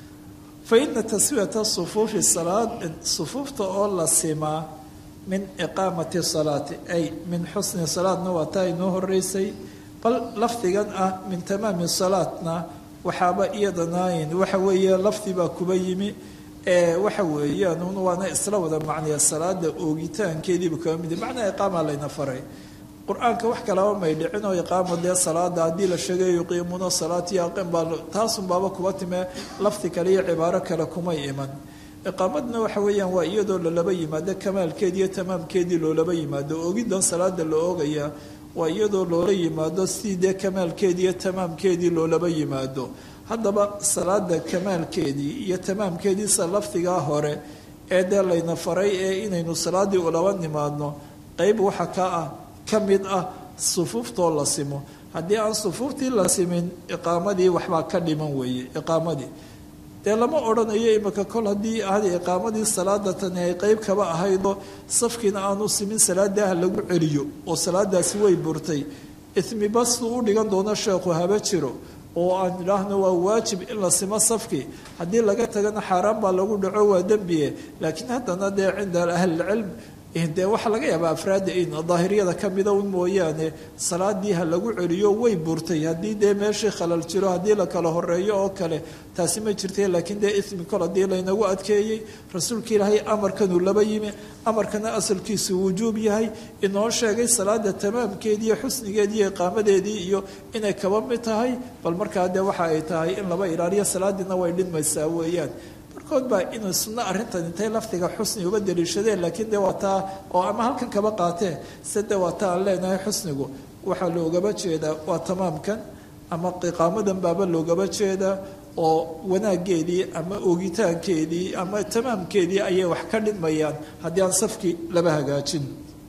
fa ina taswiyata sufuufi salaad sufuufta oo la simaa min iqaamati salaati ay min xusni salaadna waa taa inoo horeysay bal lafdigan ah min tamaami salaatna waxaaba iyadanayn waxa weeye lafdi baa kuba yimi ee waxa weeyaan waana isla wada macnaya salaada oogitaankeediiba kaba mid macnaa iqaama layna faray qur-aanka wax kalaba may dhicin oo iqaamo dee salaada haddii la sheegayo yuqiimuuna salaatiyo aqim baa taasun baaba kuba timee lafdi kale iyo cibaaro kale kumay iman iqaamadna waxa weeyaan waa iyadoo lalaba yimaado kamaalkeedi iyo tamaamkeedii loolaba yimaado oogiddan salaada la oogaya waa iyadoo loola yimaado si dee kamaalkeedii iyo tamaamkeedii loolaba yimaado haddaba salaada kamaalkeedii iyo tamaamkeediisa lafdigaa hore ee dee layna faray ee inaynu salaadii ulaba nimaadno qeyb waxa ka ah ka mid ah sufuuftoo la simo haddii aan sufuuftii la simin iqaamadii waxbaa ka dhiman weeye iqaamadii dee lama odhanayo imika kol haddii ahda iqaamadii salaada tani ay qeyb kaba ahaydoo safkiina aanu simin salaada ah lagu celiyo oo salaadaasi way burtay ismi basuu u dhigan doono sheekhu haba jiro oo aan idhaahno waa waajib in la simo safkii haddii laga tagana xaaraan baa lagu dhaco waa dembiye laakiin haddana dee cinda ahlilcilm dee waxaa laga yaabaa afraadda in daahiriyada kamida un mooyaane salaadii ha lagu celiyo way burtay haddii dee meeshii khalal jiro haddii la kala horeeyo oo kale taasi ma jirta laakiin dee ismi kol haddii laynagu adkeeyey rasuulka ilaahay amarkanuu laba yimi amarkana asalkiisu wujuub yahay inoo sheegay salaada tamaamkeedii iyo xusnigeedii iyo iqaamadeedii iyo inay kaba mid tahay bal markaa dee waxa ay tahay in laba ilaaliyo salaadiina way dhinmaysaa weeyaan barkood baa inuu sunno arrintan intay lafdiga xusni uga daliishadeen laakiin de waa taa oo ama halkan kaba qaateen se de waa taa aan leenahay xusnigu waxaa loogaba jeedaa waa tamaamkan ama iqaamadan baaba loogaba jeedaa oo wanaageedii ama oogitaankeedii ama tamaamkeedii ayay wax ka dhidmayaan haddii aan safkii laba hagaajin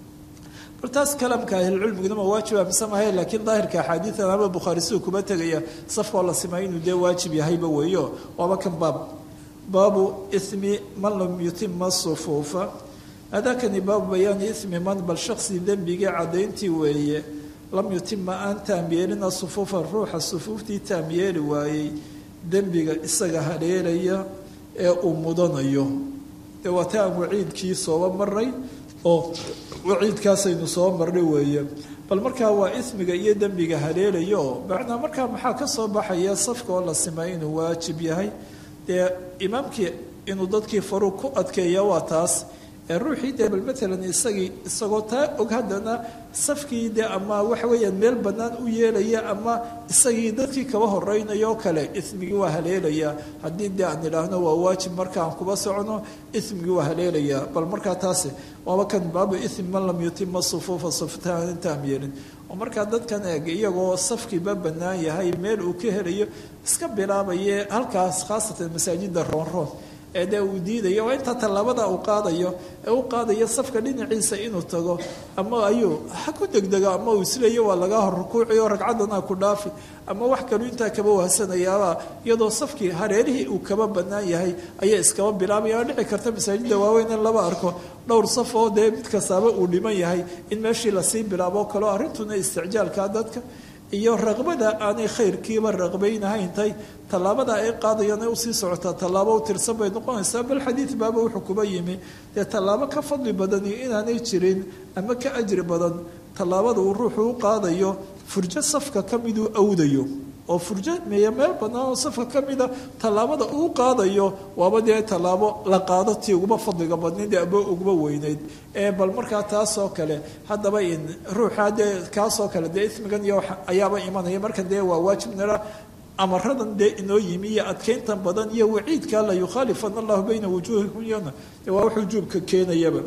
bal taas kalamka ahlilcilmiguna ma waajiba mise mahay laakiin daahirka axaadiidan ama bukhaari siduu kuba tegaya safkoo la simay inuu dee waajib yahayba weeyo waaba kan baab baabu ismi man lam yutima sufuufa hadakani baabu bayaani ismi man bal shaksi dembigii caddayntii weeye lam yutima aan taam yeelina sufuufa ruuxa sufuuftii taam yeeli waayey dembiga isaga haleelaya ee uu mudanayo dee waa ta aan waciidkii sooba maray oo waciidkaasaynu soo marnay weeye bal markaa waa ismiga iyo dembiga haleelaya oo macnaa markaa maxaa ka soo baxaya safka oo la simay inuu waajib yahay dee imaamkii inuu dadkii faruu ku adkeeya waa taas ee ruuxii dee bal matalan isagii isagoo taa og haddana safkii dee ama waxa weeyaan meel bannaan u yeelaya ama isagii dadkii kaba horeynayo kale ismigii waa haleelayaa haddii dee aan idhaahno waa waajib marka aan kuba socono ismigii waa haleelayaa bal markaa taasi waaba kan baabu ismi man lam yutima sufuufa suftaan intaam yeelin oo markaa dadkan eeg iyagoo safkiiba bannaan yahay meel uu ka helayo iska bilaabaye halkaas khaasatan masaajida roonroon ee dee uu diidayo waa intaa tallaabada uu qaadayo ee u qaadayo safka dhinaciisa inuu tago ama ayuu ha ku degdego ama uu isleeyo waa lagaa hor rukuuciyo ragcaddana ku dhaafi ama wax kalu intaa kaba wahsanayaaba iyadoo safkii hareerihii uu kaba bannaan yahay ayaa iskaba bilaabaya dhici karta masaajidda waaweyn in laba arko dhowr saf oo dee mid kastaaba uu dhiman yahay in meeshii lasii bilaabo kaleo arrintuna isticjaalka dadka iyo raqbada aanay khayrkiiba raqbaynahayntahay tallaabada ay qaadayaan ay usii socotaa tallaabo u tirsan bay noqonaysaa bal xadiid baaba wuxuu kuba yimi dee tallaabo ka fadli badan iyo inaanay jirin ama ka ajri badan tallaabada uu ruuxu u qaadayo furjo safka ka miduu awdayo oo furjo meeya meel bannaan oo safka ka mida tallaabada uu qaadayo waaba dee tallaabo la qaado tii uguba fadliga badnayd aba uguba weynayd ee bal markaa taasoo kale haddaba in ruuxa dee kaasoo kale dee ismigan iyo ayaaba imanaya markan dee waa waajib nira amaradan dee inoo yimi iyo adkeyntan badan iyo waciidka la yukhaalifana allahu bayna wujuuhikum yona dee waa wax wujuubka keenayaba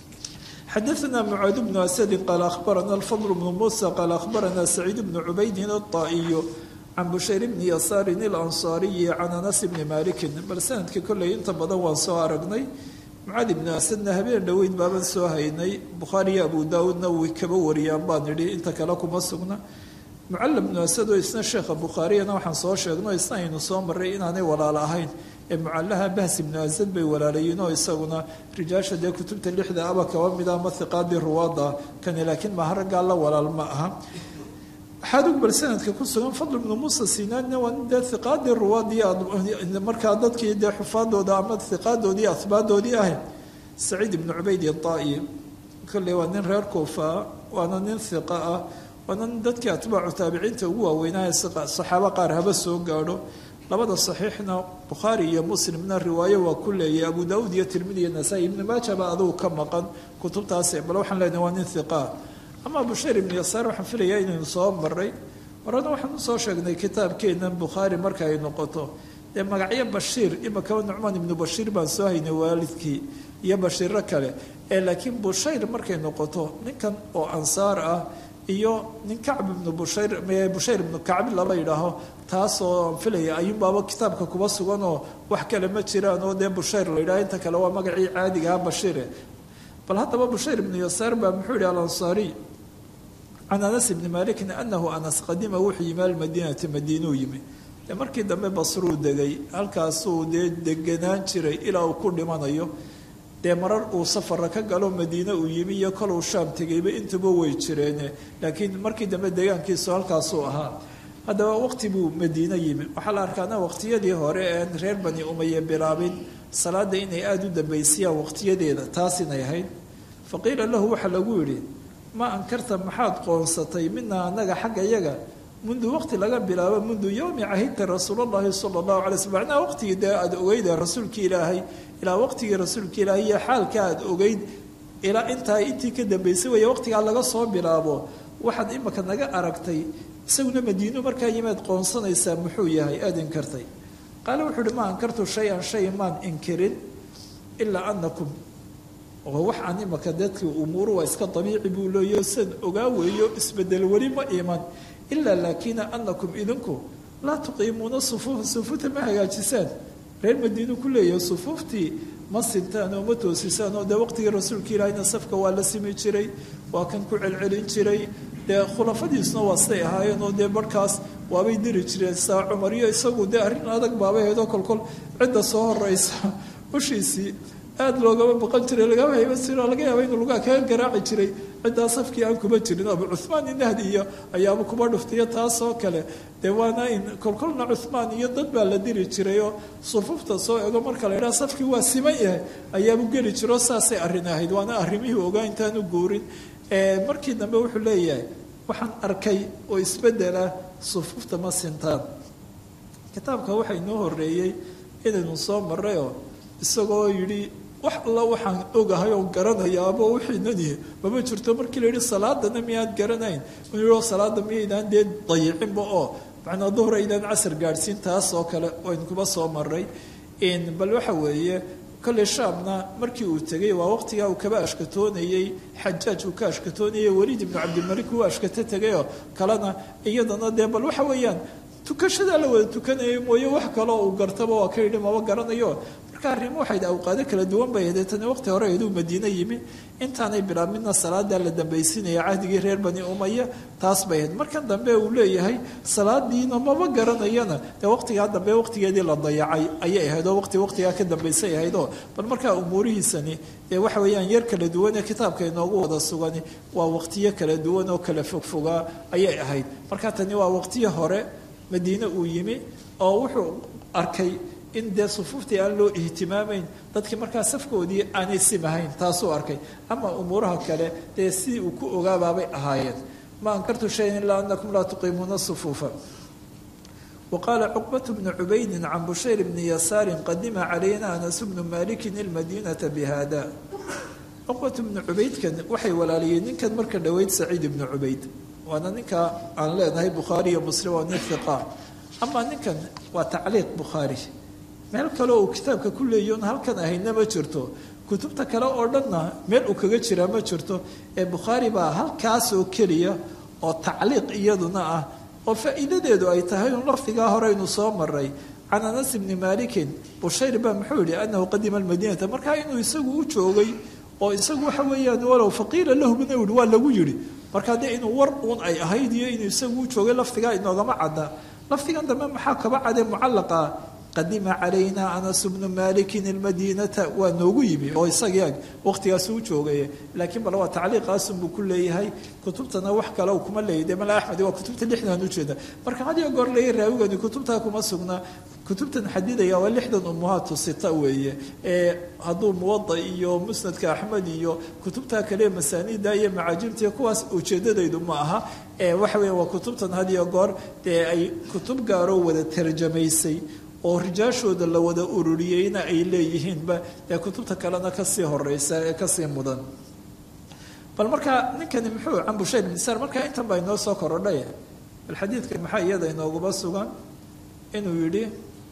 xadaثna mcaad bnu asadi qaal ahbarana alfadl bnu musa qaal ahbarana saciid bnu cubaydin aلطaa'iyu can bushayr bni yasaarin اlansaariyi can anas bni malikin bal sanadkii kolley inta badan waan soo aragnay mucaad ibnu asadna habeen dhoweyd baaban soo haynay bukhaariyo abu daawuudna way kaba wariyaan baan idhi inta kale kuma sugna mucalla bnu asad oo isna sheekha bukhaariyana waxaan soo sheegno isna aynu soo maray inaanay walaalo ahayn ee mucallaha bahs ibnu asad bay walaalayiin oo isaguna rijaasha dee kutubta lixda aba kaba mida ama hiqaadii ruwaada kani laakiin maha raggaa la walaal ma aha waxaad bal sanadka ku sugan fadl ibnu muusa sinaanina waa nin dee hiqaadii ruwaadii markaa dadkii dee xufaadooda ama hiqaadoodii ahbaadoodii ahay saciid ibnu cubayd iطaa'i kolley waa nin reer kuufa waana nin hiqa ah waana nin dadkii atbaacu taabiciinta ugu waaweynaaye saxaabo qaar haba soo gaadho labada saxiixna bukhaari iyo muslimna riwaayo waa ku leeyahy abu daauud iyo tirmidi iyo nasaa-i ibnu maaja baa adugu ka maqan kutubtaas bal waxaan leenahay waa nin hiqaa ama bushayr ibnu yasaar waxaan filayaa inaynu soo maray horena waxaan usoo sheegnay kitaabkeennan bukhaari marka ay noqoto dee magacyo bashiir imakaba nucmaan ibnu bashiir baan soo haynay waalidkii iyo bashiiro kale ee laakiin bushayr markay noqoto ninkan oo ansaar ah iyo nin kacb ibnu bushayr bushayr ibnu kacbi laba yidhaaho taasoo aan filaya ayuunbaaba kitaabka kuba sugan oo wax kale ma jiraan oo dee bushayr la yidhaho inta kale waa magacii caadigaha bashiire bal haddaba bushayr ibnu yasaar baa muxuu yihi alansaariy can anas ibni malikin anahu anas qadima wuxuu yimi almadiinati madiinuu yimi dee markii dambe basruu degay halkaasuu dee deganaan jiray ilaa uu ku dhimanayo dee marar uu safara ka galo madiine uu yimi iyo koluu shaam tegayba intuba way jireene laakiin markii dambe deegaankiisu halkaasuu ahaa haddaba waqti buu madiine yimi waxaa la arkaana waqtiyadii hore een reer bani umaye bilaabin salaada inay aada u dambaysiyaan waqtiyadeeda taas inay ahayd fa qiila lahu waxaa lagu yidhi ma ankarta maxaad qoonsatay mina anaga xagga yaga mundu waqti laga bilaabo mundu yowmi cahidta rasuulallahi sala allahu alay slm macnaha waqtigii dee aada ogeyda rasuulki ilaahay ilaa waqtigii rasuulka ilaahay iyo xaalka aada ogeyd ilaa intaa intii ka dambaysay weeye waqtigaa laga soo bilaabo waxaad imaka naga aragtay isaguna madiinu markaa yimaad qoonsanaysaa muxuu yahay aada inkartay qaale wuxuu uhi ma ankartu shay-an shay maan inkirin ilaa anakum oo wax aan imaka dadkii umuuru waa iska dabiici buu leeyo san ogaa weeyo isbedel weli ma iman ilaa laakina anakum idinku laa tuqiimuuna sufuufa sufuufta ma hagaajisaan reer madiinu ku leeyahay sufuuftii ma sintaan oo ma toosisaan oo dee waqtigii rasuulka ilaahayna safka waa la simi jiray waa kan ku celcelin jiray dee khulafadiisuna waa siday ahaayeen oo dee barhkaas waabay diri jireen saa cumar iyo isagu dee arrin adag baabay ahayd oo kolkol cidda soo horeysa ushiisii aada loogama baqan jiray lagama hayban jiro laga yaaba inuu lugaa kaga garaaci jiray ciddaa safkii aan kuma jirin abu cuhmaan inahdi iyo ayaaba kuba dhuftayo taasoo kale dee waana in kolkolna cuhmaan iyo dad baa la diri jiray oo sufuufta soo ego marka la yidhaha safkii waa siman yahay ayaabu geli jiro saasay arrin ahayd waana arrimihii ogaa intaanu guurin markii dambe wuxuu leeyahay waxaan arkay oo isbedela sufuufta ma sintaan kitaabka waxaa inoo horeeyey inaynu soo marayoo isagoo yidhi wax alla waxaan ogahay oo garanayaaba wixiinani mama jirto markii la yidhi salaadana miyaad garanayn o salaada miyaydaan dee dayicinba oo macnaa duhur aydaan casar gaadhsiin taas oo kale waynu kuba soo maray bal waxa weeye kolley shaamna markii uu tegay waa waqtigaa uu kaba ashkatoonayey xajaaj uu ka ashkatoonayey waliid ibnu cabdilmalik uu ashkato tegayoo kalena iyadana dee bal waxa weeyaan tukashadaa la wada tukanayay mooye wax kaloo uu gartaba waa ka yidhi maba garanayo marka arrimo waxayd awqaado kala duwan bay ahayd tani waqti hore ayduu madiine yimi intaanay bilaabmidna salaadaa la dambaysinaya cahdigii reer bani umaya taas bay ahayd markan dambe uu leeyahay salaadiina maba garanayana dee waqtigaa dambe waqtigeedii la dayacay ayay ahayd oo waqti waqtigaa ka dambaysay ahaydoo bal markaa umuurihiisani dee waxa weeyaan yar kala duwan ee kitaabka inoogu wada sugani waa waqtiyo kala duwan oo kala fogfogaa ayay ahayd marka tani waa waqtiyo hore madiine uu yimi oo wuxuu arkay in dee sufuuftii aan loo ihtimaamayn dadkii markaa safkoodii aanay simahayn taasuu arkay ama umuuraha kale dee sidii uu ku ogaabaabay ahaayeen ma ankartu shayan ilaa anakum laa tuqiimuuna sufuufa وqاla cqبة بن عubaydi can bushayr bni yasaari qadima calayna anas bnu maliki اlmadinaةa bhada cqبة bnu cubaydkan waxay walaaliyeen ninkan marka dhoweyd saciid ibnu cubayd waana ninka aan leenahay bukhaari iyo muslim waa nin hiqa ama ninkan waa tacliiq bukhaari meel kale uu kitaabka ku leeyon halkan ahayna ma jirto kutubta kale oo dhanna meel uu kaga jiraa ma jirto ee bukhaari baa halkaas oo keliya oo tacliiq iyaduna ah oo faa'iidadeedu ay tahay un lafdigaa horeynu soo maray can anas bni malikin bushayr baa muxuu yihi anahu qadima almadiinata markaa inuu isagu u joogay oo isagu waxa weeyaan walow faqiila lahu bna yihi waa lagu yihi markaa dee inuu war uun ay ahayd iyo inuu isagu u joogay lafdigaa inoogama cadda lafdigan dambe maxaa kaba cadee mucallaqa qadima calayna anas bnu malikin almadiinata waa noogu yimi oo isagii ag waqtigaasu u joogay laakiin bal waa tacliiqaasunbuu ku leeyahay kutubtana wax kale kuma leeyahy de mala axmed waa kutubta lixdan ujeeda marka had iyo goor leeya raawigani kutubtaa kuma sugnaa kutubtan xadidaya waa lixdan umuhaatu sita weeye ee hadduu muwada iyo musnadka axmed iyo kutubtaa kale masaanida iyo macaajibta kuwaas ujeedadaydu ma aha ee waxa weya waa kutubtan had iyo goor dee ay kutub gaaroo wada tarjamaysay oo rijaashooda la wada ururiyeyna ay leeyihiinba dee kutubta kalena kasii horeysa ee kasii mudan bal markaa ninkani muxuu can bushayr bn sar markaa intan baa inoo soo korodhay bal xadiidka maxaa iyada inooguma sugan inuu yidhi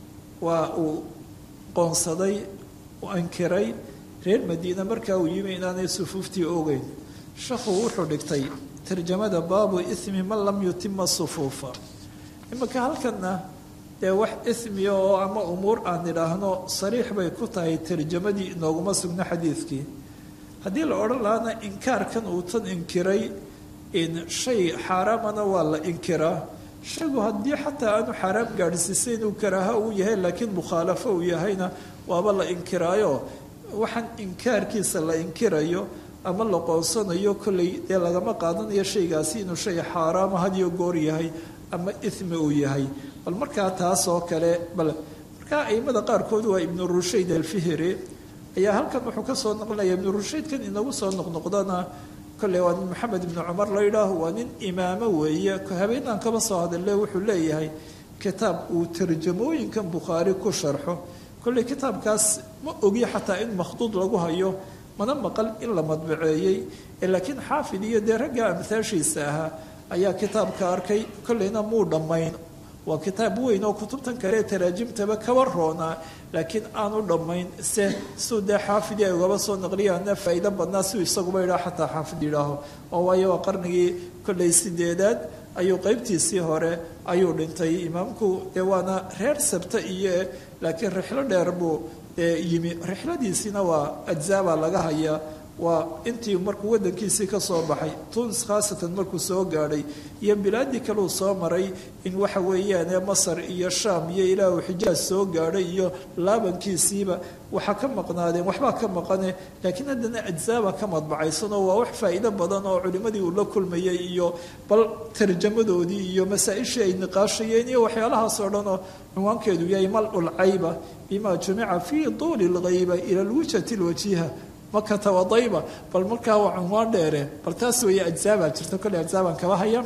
waa uu qoonsaday u ankiray reer madiina markaa uu yimi inaanay sufuuftii ogeyn shakhu wuxuu dhigtay tarjamada baabu ismi man lam yutima sufuufa iminka halkanna dee wax ismiya oo ama umuur aan idhaahno sariix bay ku tahay tarjamadii inooguma sugno xadiidkii haddii la odhan lahaana inkaarkan uu tan inkiray in shay xaaraamana waa la inkiraa shaygu haddii xataa aanu xaaraam gaadhsiisay inuu karaaha uu yahay laakiin mukhaalafo uu yahayna waaba la inkiraayo waxaan inkaarkiisa la inkirayo ama la qoonsanayo kolley dee lagama qaadanayo shaygaasi inuu shay xaaraama hadiyo goor yahay ama ismi uu yahay bal markaa taas oo kale bal markaa aimada qaarkood waa ibnu rushayd alfihri ayaa halkan wuxuu ka soo noqonaya ibnu rushaydkan inagu soo noqnoqdana kolley waa nin maxamed ibnu cumar la yidhaaho waa nin imaamo weeye habeenaan kaba soo hadale wuxuu leeyahay kitaab uu tarjamooyinkan bukhaari ku sharxo kolley kitaabkaas ma ogi xataa in makhduud lagu hayo mana maqal in la madbaceeyey laakiin xaafid iyo dee ragga amhaashiisa ahaa ayaa kitaabka arkay kolleyna muu dhammayn waa kitaab weyn oo kutubtan kale ee taraajimtaba kaba roonaa laakiin aanu dhammayn se siuu dee xaafidii ay ugaba soo naqliyaana faa'iido badnaa siuu isaguba yidhaho xataa xaafid yidhaaho oo waayo waa qarnigii kolley sideedaad ayuu qeybtiisii hore ayuu dhintay imaamku dee waana reer sabta iyo laakiin rixlo dheer buu yimi rixladiisiina waa ajzaabaa laga hayaa waa intii markuu wadankiisii ka soo baxay tunis khaasatan markuu soo gaadhay iyo bilaadii kaleu soo maray in waxa weeyaan masar iyo shaam iyo ilaah uu xijaaj soo gaadhay iyo laabankiisiiba waxaa ka maqnaadeen waxbaa ka maqane laakiin haddana ajzaaba ka madbacaysanoo waa wax faa'iido badan oo culimmadii uu la kulmayay iyo bal tarjamadoodii iyo masaa-ishii ay niqaashayeen iyo waxyaalahaas oo dhan oo cinwaankeedu yahay mal-ul cayba bima jumica fii tuuli lghayba ila lwijhati lwajiha makata wadayba bal markaa waa cunwaan dheere bal taas weeye ajzaabaa jirta kolley ajzaabaan kaba haya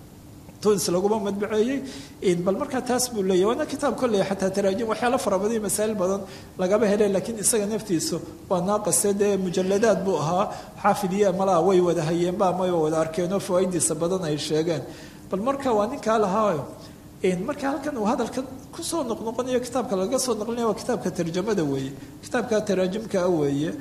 tunis laguma madbaceeyey bal markaa taas buu leeyahy waana kitaab kolley xataa taraajim waxyaalo fara badan iyo masaa'il badan lagaba helay laakiin isaga naftiisu waa naaqase dee mujaladaad buu ahaa xaafidiya malaha way wada hayeenba ama way wada arkeenoo fawaa'idiisa badan ay sheegeen bal marka waa ninkaa lahaayo marka halkan uu hadalkan kusoo noqnoqonayo kitaabka laga soo noqlinaya waa kitaabka tarjamada weeye kitaabka taraajimkaa weeye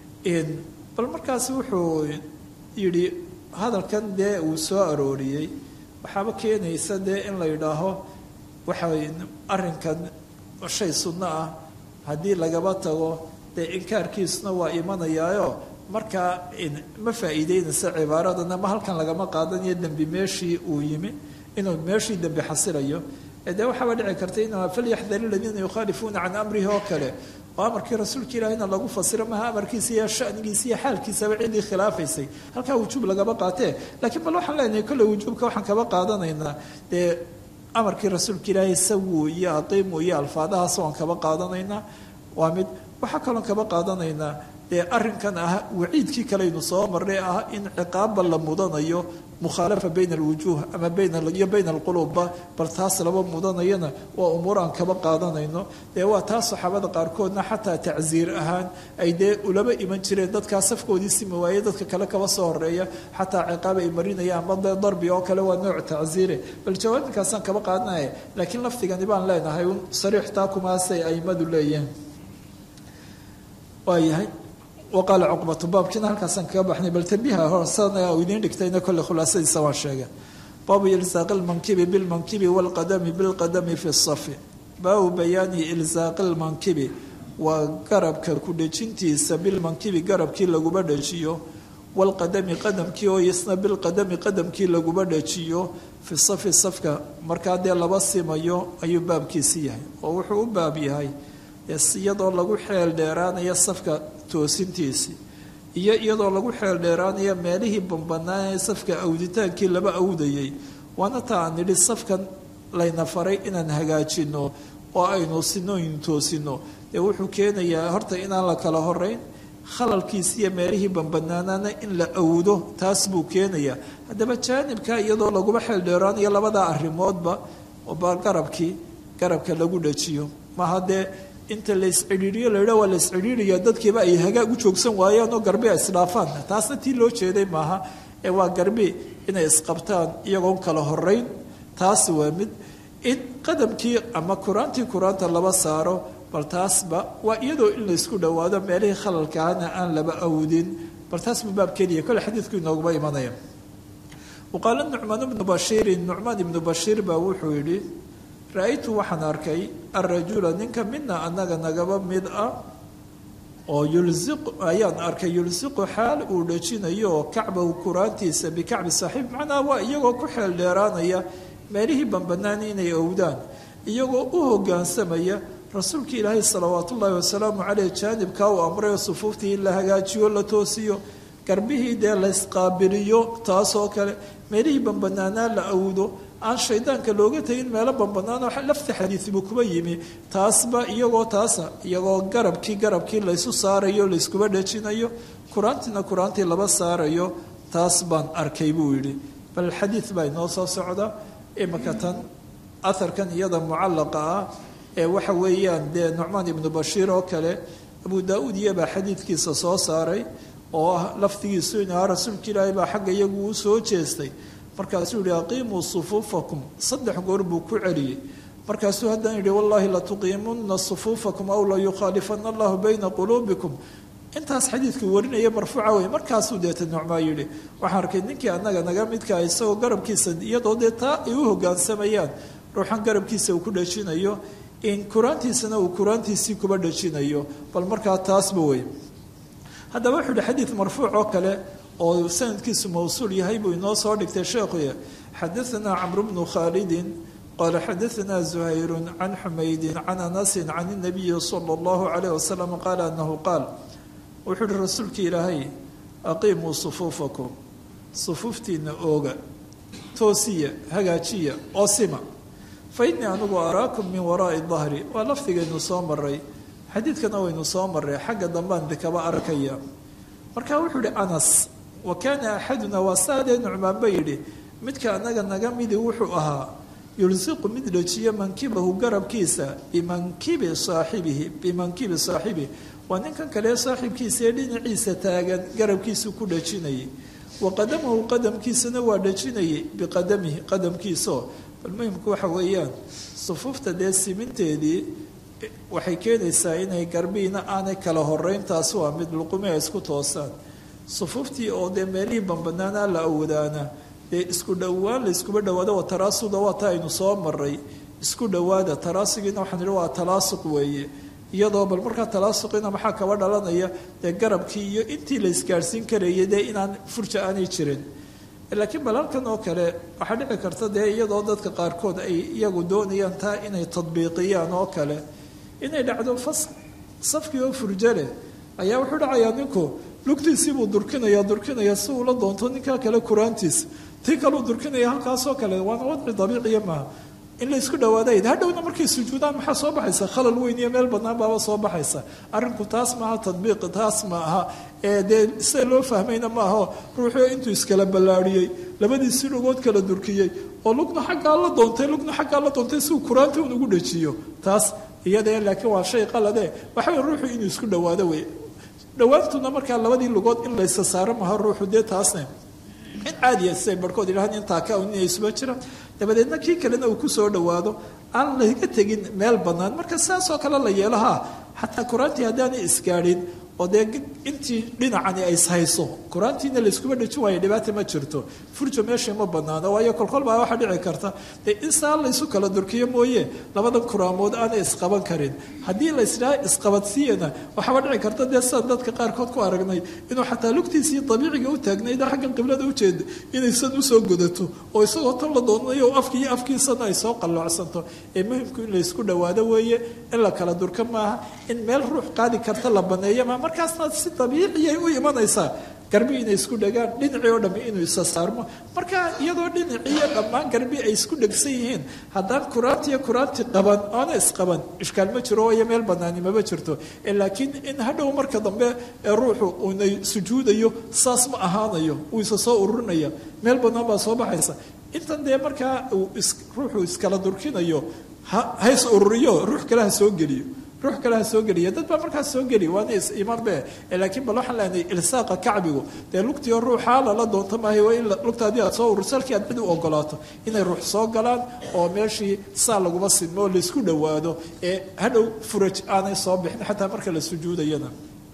bal markaas wuxuu yidhi hadalkan dee uu soo arooriyey waxaaba keenaysa dee in la yidhaaho waxa arrinkan shay sunno ah haddii lagaba tago dee inkaarkiisuna waa imanayaayo markaa ma faa'iideynaysa cibaaradana ma halkan lagama qaadanayo dembi meeshii uu yimi inuu meeshii dembi xasilayo dee waxaaba dhici karta in falyaxdar aladiina yukhaalifuuna can amrihi oo kale oo amarkii rasuulka ilaahina lagu fasiro maha amarkiisa iyo shanigiisa iyo xaalkiisaba ciddii khilaafaysay halkaa wujuub lagaba qaatee laakiin bal waxaan leenahay kolley wujuubka waxaan kaba qaadanaynaa dee amarkii rasuulka ilaahay sawu iyo aqiimu iyo alfaadahaas waan kaba qaadanaynaa waa mid waxaa kaloon kaba qaadanaynaa dee arrinkan ah waciidkii kaleynu soo marnay ah in ciqaabba la mudanayo mukhaalafa bayna alwujuuh ama baniyo bayna alqulubba bal taas laba mudanayana waa umuur aan kaba qaadanayno dee waa taas saxaabada qaarkoodna xataa tacsiir ahaan ay dee ulaba iman jireen dadkaa safkoodii simi waaye dadka kale kaba soo horeeya xataa ciqaab ay marinayaan ama dee darbi oo kale waa nooc tacsiire bal jawaabinkaasaan kaba qaadanaya laakiin lafdigani baan leenahay un sariix taa kumaasay aimadu leeyihiin waayahay waqaala cuqbatu baabkiina halkaasaan kaga baxnay bal tambiha horsana idiin dhigtayna kolle khulaasadiisa waan sheegay baabu ilsaaqi lmankibi bilmankibi waalqadami bilqadami fi safi baabu bayaani ilsaaqi lmankibi waa garabka ku dhejintiisa bilmankibi garabkii laguba dhejiyo waalqadami qadamkii oo isna bilqadami qadamkii laguba dhejiyo fi safi safka markaa dee laba simayo ayuu baabkiisi yahay oo wuxuu u baab yahay iyadoo lagu xeel dheeraanaya safka toosintiisii iyo iyadoo lagu xeel dheeraanaya meelihii bambanaan ee safka awditaankii laba awdayay waana ta aan nidhi safkan layna faray inaan hagaajino oo aynu sinooyin toosino dee wuxuu keenayaa horta inaan la kala horeyn khalalkiisi iyo meelihii bambanaanaana in la awdo taas buu keenayaa haddaba jaanibka iyadoo laguba xeel dheeraanayo labadaa arrimoodba ba garabkii garabka lagu dhajiyo maha dee inta la iscidhiiriyo laydha waa la iscidhiiriya dadkiiba ay hagaag u joogsan waayaan oo garbi ay isdhaafaan taasna tii loo jeeday maaha ee waa garbi inay isqabtaan iyagoon kala horeyn taas waa mid in qadamkii ama kuraantii kuraanta laba saaro bal taasba waa iyadoo in la isku dhowaado meelihii khalalkaana aan laba awdin bal taas buu baab keliya kole xadiidku inooguma imanaya waqaala nucmaan ibnu bashiirin nucmaan ibnu bashiir baa wuxuu yidhi ra-aytu waxaan arkay arajula ninka midna annaga nagaba mid ah oo yulsiqu ayaan arkay yulsiqu xaal uu dhejinayo oo kacbahu kuraantiisa bikacbi saaxiib macnaha waa iyagoo ku xeel dheeraanaya meelihii bambanaani inay owdaan iyagoo u hoggaansamaya rasuulka ilaahay salawaatu ullaahi wasalaamu caleyh jaanibkaa uu amrayo sufuuftii in la hagaajiyo la toosiyo garbihii dee la ysqaabiliyo taasoo kale meelihii bambanaanaa la awdo aan shaydaanka looga tegin meelo bambanaan oo lafta xadiidbuu kuba yimi taasba iyagoo taasa iyagoo garabkii garabkii laysu saarayo layskuba dhejinayo kuraantiina kuraantii laba saarayo taas baan arkay buu yidhi bal xadiid baa inoo soo socda imika tan aharkan iyada mucallaqa ah ee waxa weeyaan dee nucmaan ibnu bashiir oo kale abu daa-uud iyabaa xadiidkiisa soo saaray oo ah lafdigiisu in ahaa rasuulka ilaahay baa xagga iyagu u soo jeestay markaasuu yihi aqiimuu sufuufakum saddex goor buu ku celiyey markaasuu haddana yidhi wallaahi latuqiimunna sufuufakum aw la yukhaalifana allahu bayna quluubikum intaas xadiidku warinaya marfuuca wey markaasuu deeta nucmaa yidhi waxaan arkay ninkii annaga naga midkaa isagoo garabkiisa iyadoo dee taa ay u hoggaansamayaan ruuxan garabkiisa uu ku dhejinayo in kuraantiisana uu kuraantiisii kuba dhejinayo bal markaa taasba wey haddaba wuxuu yihi xadiid marfuuc oo kale oo sanadkiisu mawsuul yahay buu inoo soo dhigtay sheekhuya xadaanaa camru bnu khaalidin qaala xadaanaa zuhayru can xumaydin can anasin can inabiyi sala allahu calayh wasalam qaala anahu qaal wuxuu uhi rasuulka ilaahay aqiimuu sufuufakum sufuuftiina ooga toosiya hagaajiya oo sima fa innii anigu araakum min waraa'i dahri waa lafdigaynu soo maray xadiidkana waynu soo maray xagga dambaan dekaba arkaya marka wuxuu ihi anas wa kaana axaduna waa saadee nucmaanba yidhi midka anaga naga midi wuxuu ahaa yulsiqu mid dhejiyo mankibahu garabkiisa bimankibi saaxibihi bimankibi saaxibihi waa ninkan kale saaxiibkiisa ee dhinaciisa taagan garabkiisu ku dhejinayay wa qadamahu qadamkiisana waa dhejinayay biqadamihi qadamkiisao bal muhimku waxa weeyaan sufuufta dee siminteedii waxay keenaysaa inay garbiina aanay kala horeyn taasi waa mid luqumi ay isku toosaan sufuuftii oo dee meelihii bambanaanaa la awadaana dee isku dhowaan la iskuba dhawaado waa taraasuda waa ta aynu soo maray isku dhowaada taraasugiina waxaan idhi waa talaasuq weeye iyadoo bal markaa talaasuqina maxaa kaba dhalanaya dee garabkii iyo intii la isgaadhsiin karayay dee inaan furja aanay jirin laakiin bal halkan oo kale waxaa dhici karta dee iyadoo dadka qaarkood ay iyagu doonayaan taa inay tadbiiqiyaan oo kale inay dhacdo fas safkii oo furjo leh ayaa wuxuu dhacayaa ninku lugtiisiibuu durkinaya durkinaya si uula doonto ninkaa kale kuraantiisa tii kaleu durkinaya halkaasoo kale waana wadci dabiiciya maaha in la isku dhawaadayd hadhowna markay sujuudaan maxaa soo baxaysa khalal weyn iyo meel bannaan baaba soo baxaysa arrinku taas maaha tadbiiq taas ma aha ee dee sida loo fahmayna maaho ruuxuu intuu iskala ballaadhiyey labadiisii lugood kala durkiyey oo lugna xaggaa la doontay lugna xaggaa la doontay si uu kuraanta un ugu dhajiyo taas iyadee laakiin waa shay qalade waxa wey ruuxu inuu isku dhawaado wey dhawaantuna markaa labadii lugood in laysa saaro maha ruuxu dee taasne in caadiya siday barhkood yidhahaan intaa ka inay isuba jiraan dabadeedna kii kalena uu kusoo dhawaado aan laga tegin meel bannaan marka sidaasoo kale la yeelahaa xataa kuraantii haddaanay isgaadhin oo dee intii dhinacani ay ishayso kuraantiina layskuba dhajin waayo dhibaata ma jirto furjo meesha ma banaano waayo kolkol baa waxaa dhici karta dee in saa laysu kala durkiyo mooye labadan kuraamood aanay isqaban karin haddii laysdhaha isqabadsiiyana waxaaba dhici karta dee sidaan dadka qaarkood ku aragnay inuu xataa lugtiisii dabiiciga u taagnayda xaggan qiblada ujeeda inaysan usoo godato oo isagoo tan la doonayo afkii iyo afkiisana ay soo qalloocsanto ee muhimku in laysku dhawaado weeye in la kala durka maaha in meel ruux qaadi karta la baneeyo maa markaasna si dabiiciyay u imanaysaa garbi inay isku dhagaan dhinacii oo dhammi inuu isa saarmo marka iyadoo dhinaciiyo dhammaan garbi ay isku dhegsan yihiin haddaan kuraantiiyo kuraanti qaban oona isqaban ishkaal ma jiro iyo meel banaani mama jirto laakiin in hadhow marka dambe ee ruuxu uunay sujuudayo saas ma ahaanayo uu isa soo ururinaya meel banaan baa soo baxaysa intan dee markaa uu ruuxu iskala durkinayo hays ururiyo ruux kale ha soo geliyo ruux kale ha soo geliya dad baa markaas soo geli waana imanbe laakiin bal waxaan leenahay ilsaaqa kacbigu dee lugtiio ruuxaa lala doonto maahay waa in lugta haddii aad soo ururso halkii aad cid u ogolaato inay ruux soo galaan oo meeshii saa laguma sidmo oo laysku dhowaado ee hadhow furaj aanay soo bixin xataa marka la sujuudayana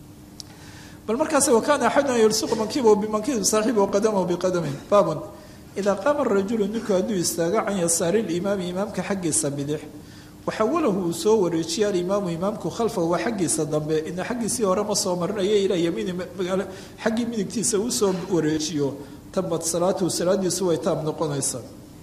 bal markaas wakaana axaduna yulsiqu mankibahu bimankibi saaxibihi waqadamahu biqadamin baabun idaa qaama rajulu ninku hadduu istaago can yasaari limaami imaamka xaggiisa bidix waxawalahu uu soo wareejiye alimaamu imaamku khalfahu waa xaggiisa dambe ina xaggiisii hore ma soo marinaya ilaa yamiini magaalo xaggii midigtiisa uu soo wareejiyo tabad salaatuhu salaadiisu way taab noqonaysaa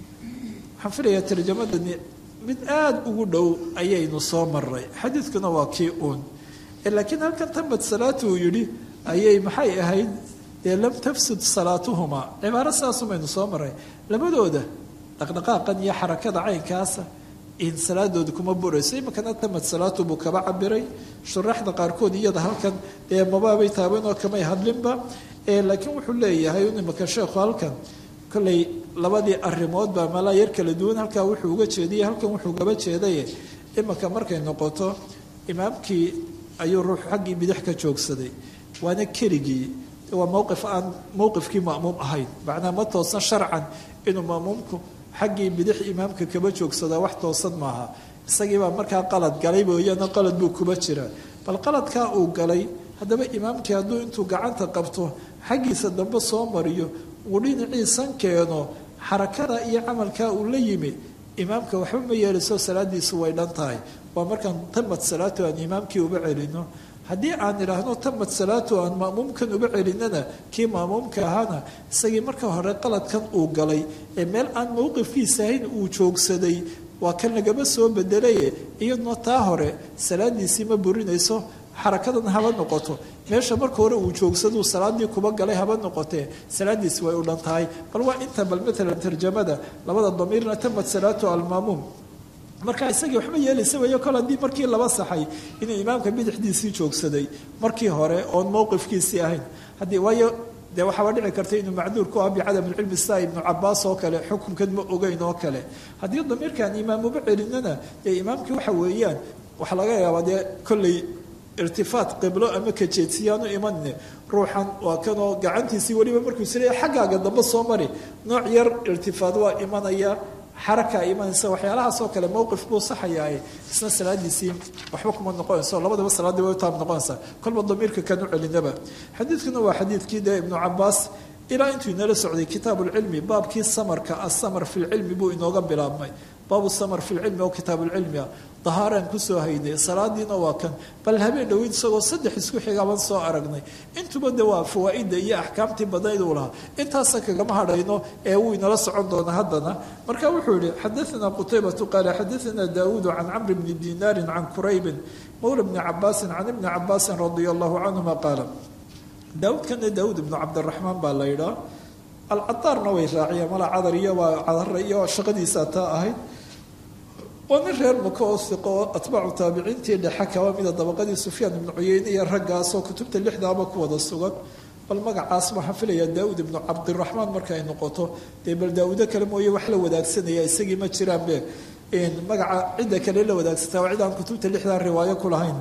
waxaan filayaa tarjamadani mid aada ugu dhow ayaynu soo maray xadiidkuna waa kii uun laakiin halkan tabad salaatuhu yidhi ayay maxay ahayd dee lam tafsud salaatuhumaa cibaaro sidaasumaynu soo maray labadooda dhaqdhaqaaqan iyo xarakada caynkaasa in salaadooda kuma burayso iminkana tamad salaatu buu kaba cabiray shuraxda qaarkood iyada halkan dee mabaabay taabanoo kamay hadlinba laakiin wuxuu leeyahay iminka sheekhu halkan kollay labadii arrimoodba malaa yar kala duwan halkaa wuxuu uga jeediyey halkan wuxuu gaba jeedaye iminka markay noqoto imaamkii ayuu ruux xaggii bidix ka joogsaday waana keligii waa mowqif aan mowqifkii ma'muum ahayn macnaa ma toosan sharcan inuu ma'muumku xaggii bidix imaamka kaba joogsadaa wax toosan maaha isagiibaa markaa qalad galay mooyaane qalad buu kuba jiraa bal qaladkaa uu galay haddaba imaamkii hadduu intuu gacanta qabto xaggiisa dambe soo mariyo uu dhinaciisan keeno xarakada iyo camalkaa uu la yimi imaamka waxba ma yeelayso salaadiisu way dhan tahay waa markaan tamad salaatu aan imaamkii uba celino haddii aan idhaahno tamad salaatu aan ma'muumkan uba celinana kii ma'muumka ahaana isagii marka hore qaladkan uu galay ee meel aan mowqifkiisa ahayn uu joogsaday waa kan lagaba soo bedelaye iyaduna taa hore salaadiisii ma burinayso xarakadan haba noqoto meesha marka hore uu joogsaduu salaadii kuba galay haba noqotee salaadiisi way u dhan tahay bal waa inta bal maalan tarjamada labada damiirna tamad salaatu almaamuum marka isagii waxba yeelaysa weeyo kol haddii markii laba saxay inuu imaamka bidixdiisii joogsaday markii hore oon mowqifkiisii ahayn haddii waayo dee waxaaba dhici karta inuu macduur ku ah bicadam ilcilmi saa ibnu cabaas oo kale xukunkan ma ogeyn oo kale haddii damiirkaan imaam uba celinana dee imaamkii waxa weeyaan waxaa laga yaabaa dee kolley irtifaat qiblo ama kajeedsiyaanu imanne ruuxan waa kanoo gacantiisii weliba markuu isleeya xaggaaga dambe soo mari nooc yar irtifaad waa imanaya xaraka imanaysa waxyaalahaasoo kale mowqif buu saxayaa isna salaadiisii waxba kuma noqonayso labadaba salaadii way taab noqonaysaa kolba damiirka kan u celinaba xadiidkuna waa xadiidkii dee ibnu cabaas ilaa intuu inala socday kitaab lcilmi baabkii samarka asamar fi lcilmi buu inooga bilaabmay baabu samar fi lcilmi oo kitaab lcilmi ah dahaaraan kusoo haynay salaadiina waa kan bal habeen dhoweyd isagoo saddex isku xigaaban soo aragnay intuba de waa fawaa-ida iyo axkaamtii badnayd uu lahaa intaasa kagama hadhayno ee wuu inala socon doona haddana marka wuxuu yihi xadaanaa qutaybatu qaala xadaanaa daawuudu can camri bni dinaarin can quraybin mawla bni cabaasin can ibni cabaasin radia allahu canhuma qaala daawuudkana daawuud ibnu cabdiraxmaan baa la yidhaa alcadaarna way raaciyeen mala cadar iyo waa cadara iyo shaqadiisaa taa ahayd waa nin reer maka oo siqo oo atbaacu taabiciintii dhexe kaba mida dabaqadii sufyaan ibnu cuyeyne iyo raggaasoo kutubta lixdaaba ku wada sugan bal magacaas waxaan filayaa daawud ibnu cabdiraxmaan marka ay noqoto dee bal daawudo kale mooye wax la wadaagsanaya isagii ma jiraanbe magaca cidda kale la wadaagsataa waa cid aan kutubta lixdaa riwaayo ku lahayn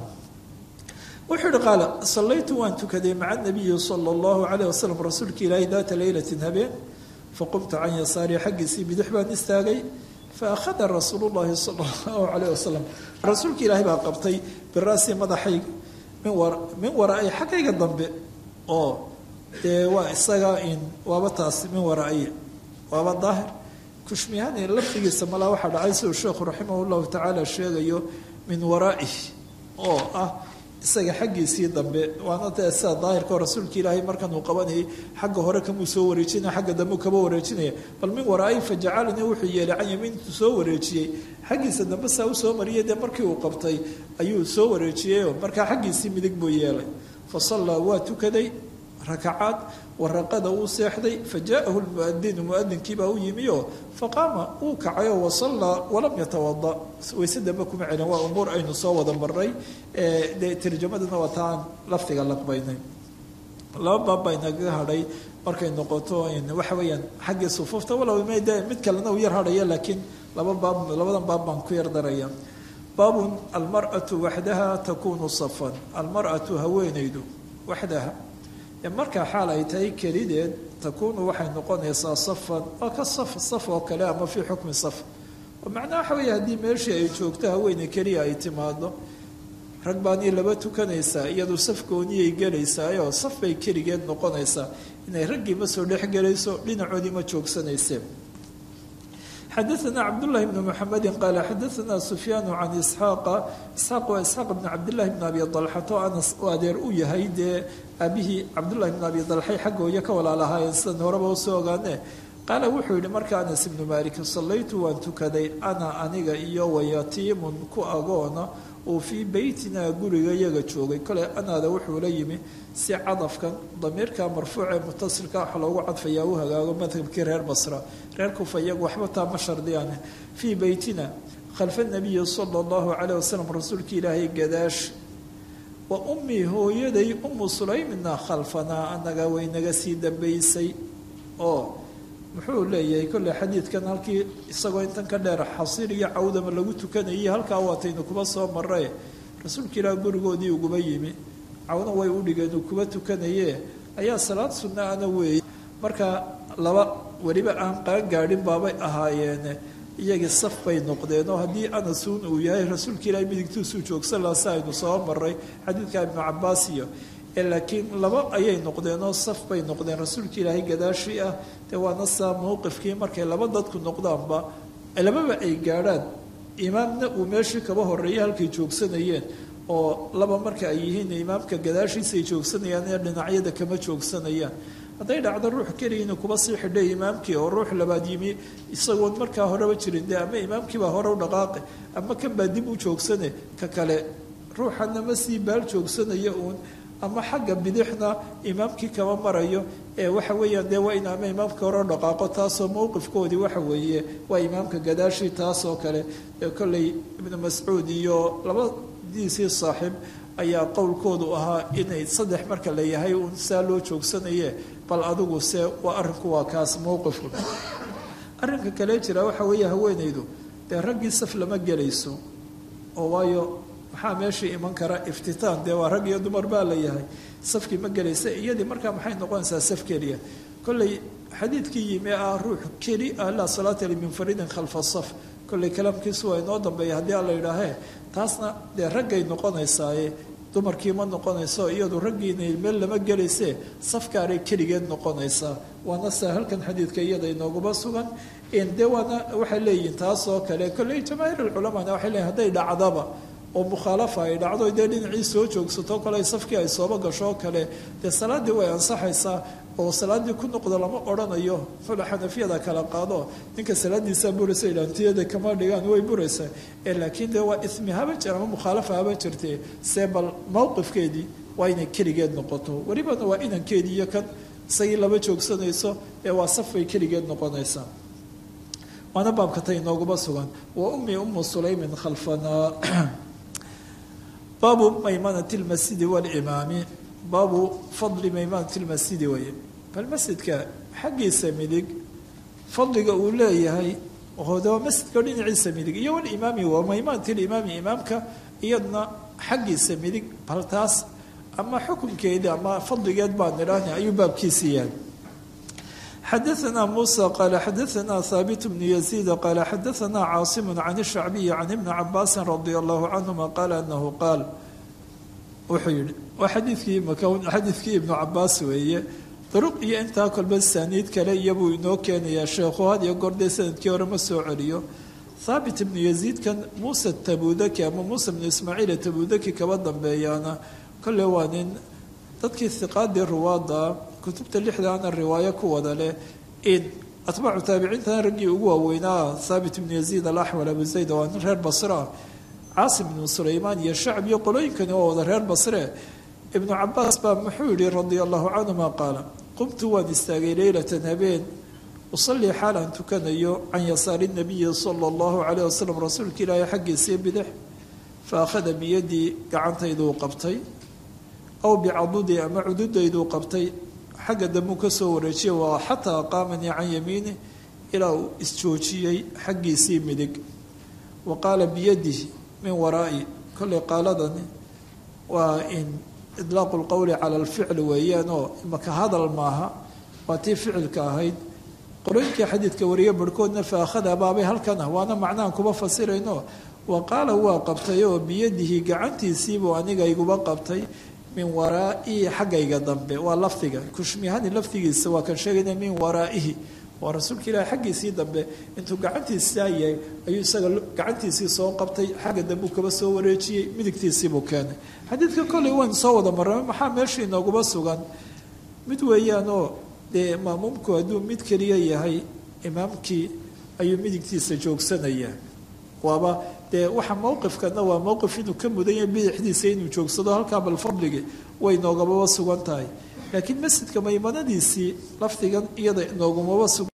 wuxuu yihi qaala sallaytu waan tukaday maca nabiyi sala allahu calayh wasalam rasuulka ilaahi daata leylatin habeen faqumtu can yasaari xaggiisii bidix baan istaagay faakhada rasuulu llahi sala allahu calayh wasalam rasuulka ilaahi baa qabtay biraasi madaxayga min waraay xaggayga dambe oo dee waa isaga in waaba taas min waraaya waaba daahir kushmihani lafdigiisa malaa waxaa dhacay siduu sheekhu raximah llahu tacaala sheegayo min waraaih oo ah isaga xaggiisii dambe waana dee sida daahirkao rasuulka ilaahay markan uu qabanayay xagga hore kamuu soo wareejinaya xagga dambe kaba wareejinaya bal min waraai fajacalanii wuxuu yeelay can yamiintu soo wareejiyey xaggiisa dambe saa usoo mariyay dee markii uu qabtay ayuu soo wareejiyeyoo markaa xaggiisii midig buu yeelay fa sallaa waa tukaday rakacaad waraqada uu seexday fa jaa'ahu lmuadinu muadinkiibaa u yimi oo faqaama uu kacayoo wasallaa walam yatawada wayse dambe kuma celin waa umuur aynu soo wada marnay dee tarjamadana waa taan lafdiga laqbaynay laba baab baa inagaga hadhay markay noqoto waxa weeyaan xaggii sufuufta walow md mid kalena uu yar hadhaya laakiin laba baab labadan baab baan ku yar daraya baabun almar'atu waxdaha takunu safan almar'atu haweenaydu waxdaha markaa xaal ay tahay kelideed takuunu waxay noqonaysaa safan waa ka saf saf oo kale ama fii xukmi saf oo macnaha waxa weeye haddii meeshii ay joogto haweeney keliya ay timaado rag baanii laba tukanaysaa iyadu saf gooniyay gelaysaayoo saf bay keligeed noqonaysaa inay raggii ma soo dhex gelayso dhinacoodii ma joogsanayseen xadaana cabdullahi bni muxamedi qaala xadaana sufyaanu can isxaaqa isxaaq waa isxaaq bni cabdillahi bni abi dalxato anas u adeer u yahay dee aabihii cabdullahi bni abi dalxay xaggooya ka walaalahaayeen sidan horeba usoo ogaane qaala wuxuu yihi marka anas ibnu maalik sallaytu waan tukaday ana aniga iyo wayatiimun ku agoona uu fii beytina guriga yaga joogay kole anaada wuxuu la yimi si cadafkan damiirka marfuuc ee mutasilka waxa loogu cadfayaa u hagaago madhabkii reer basra reer kufa iyagu waxba taa ma shardiyaan fii beytina khalfa nabiyi sala allahu calayh wasalam rasuulka ilaahay gadaash wa ummii hooyaday umu sulaymina khalfanaa anaga way naga sii dambaysay oo muxuu leeyahay kolley xadiidkan halkii isagoo intan ka dheer xasiir iyo cawdama lagu tukanayay halkaa waataynu kuba soo marre rasuulka ilaah gurigoodii uguba yimi cawna way u dhigeen uu kuba tukanaye ayaa salaad sunna ana weeye marka laba weliba aan qaangaadhin baabay ahaayeene iyagii saf bay noqdeen oo haddii anasuun uu yahay rasuulka ilaahay midigtuusuu joogsan laha si aynu soo maray xadiidka ibnu cabaas iyo laakiin laba ayay noqdeen oo saf bay noqdeen rasuulka ilaahay gadaashii ah dee waana saa mowqifkii markay laba dadku noqdaanba lababa ay gaadhaan imaamna uu meeshii kaba horeeyay halkay joogsanayeen oo laba marka ay yihiin imaamka gadaashiisa ay joogsanayaan ee dhinacyada kama joogsanayaan hadday dhacdo ruux keligiina kuba sii xidhay imaamkii oo ruux labaad yimi isagoon markaa horeba jirin dee ama imaamkiibaa hore u dhaqaaqe ama kan baa dib u joogsane ka kale ruuxana ma sii baal joogsanaya uun ama xagga bidixna imaamkii kama marayo ee waxa weeyaan dee waa in ama imaamka hore dhaqaaqo taasoo mowqifkoodii waxa weeye waa imaamka gadaashii taasoo kale ee kolley ibnu mascuud iyo labadiisii saaxiib ayaa qowlkoodu ahaa inay saddex marka la yahay uun saa loo joogsanaye bal adigu se waa arrinku waa kaas mowqifku arrinka kale jira waxa weeye haweenaydu dee raggii saf lama gelayso oo waayo maxaa meeshii iman kara iftitaan dee waa rag iyo dumar baa la yahay safkii ma gelaysa iyadii markaa maxay noqonaysaa saf keliya kolley xadiidkii yimi ah ruux keli ah laa salaata limunfaridin khalfa saf kolley kalaamkiisu waa inoo dambeeya haddii aan la yidhaahee taasna dee raggay noqonaysaaye dumarkii ma noqonayso iyadu raggiina meel lama gelayse safkaanay keligeed noqonaysaa waana saa halkan xadiidka iyada inooguma sugan dee waana waxay leeyihin taas oo kale kolley jamaahiir alculamana waxay leeyihin hadday dhacdaba oo mukhaalafa ay dhacdo dee dhinacii soo joogsato kale safkii ay sooba gasho kale dee salaaddii way ansaxaysaa oo salaaddii ku noqdo lama odhanayo fula xanafiyada kala qaado ninka salaadiisaa buraysa ilaantiyada kama dhigaan way buraysaa ee laakiin dee waa ismi haba jir ama mukhaalafa haba jirtee see bal mowqifkeedii waa inay keligeed noqoto welibana waa inankeedii iyo kan isagii lama joogsanayso ee waa safay keligeed noqonaysaa waana baabka tay inooguma sugan wa ummi umu sulaymin khalfanaa baabu maymanati lmasjidi walimaami baabu fadli maymanati lmasjidi weye bal masjidka xaggiisa midig fadliga uu leeyahay hooda masjidka dhinaciisa midig iyo walimaami waa maymanati limaami imaamka iyadna xaggiisa midig bal taas ama xukunkeedii ama fadligeed baan idhaahna ayuu baabkiisi yahay xadaثna muسى qال xadaثna haaبت بن يزيد qال xadaثna cاaصم عن الشhعبي عن iبن cabاsi رضي الله عنهma qال أنه qاal wuxuu yihi waa xadiikii xadiidkii iبن cabaas weeye duruq iyo intaa kolba saaniid kale iyobuu inoo keenayaa sheekhu had iyo gordee sanadkii hore ma soo celiyo haabit ibnu yaziidkan muuse tabudaki ama muuse bnu ismaaciil tabudaki kaba dambeeyaana kolle waa nin dadkii hiqaadii ruwaada kutubta lixdaana riwaayo ku wada leh in atbaacu taabiciintana raggii ugu waaweynaa haabit ibnu yaziid alaxwal abu zayd waa nin reer basra caasim ibnu sulaymaan iyo shacb iyo qolooyinkani waa wada reer basre ibnu cabaas baa muxuu yihi radia allahu canhuma qaala qumtu waan istaagay leylatan habeen usalii xaal aan tukanayo can yasaari nabiyi sala allahu calayh wasalam rasuulka ilaahay xaggiisii bidix fa akhada biyadii gacantayduu qabtay aw bicadudii ama cududayduu qabtay xagga dambuu ka soo wareejiyay waa xataa qaamanii can yamiini ilaa uu isjoojiyey xaggiisii midig wa qaala biyadihi min waraa'i kollay qaaladani waa in idlaaqu lqowli cala alficli weeyaanoo imaka hadal maaha waa tii ficilka ahayd qorooyinkii xadiidka wariye barhkoodna fa akhada baabay halkan ah waana macnahan kuma fasirayno wa qaala waa qabtay oo biyadihi gacantiisiibuu aniga iguba qabtay min waraa'ihi xaggayga dambe waa lafdiga kushmihani lafdigiisa waa kan sheegayna min waraa'ihi waa rasuulka ilaahi xaggiisii dambe intuu gacantiisaa yahay ayuu isaga gacantiisii soo qabtay xagga dambe uu kaba soo wareejiyey midigtiisiibuu keenay xadiidka kolley waynu soo wada marrame maxaa meesha inooguma sugan mid weeyaanoo dee maamuumku hadduu mid keliya yahay imaamkii ayuu midigtiisa joogsanaya waaba dee waxa mowqifkana waa mowqif inuu ka mudan yahay bidixdiisa inuu joogsado halkaa bal fadligi way inoogumaba sugan tahay laakiin masjidka maymanadiisii lafdigan iyada inoogumaba sugan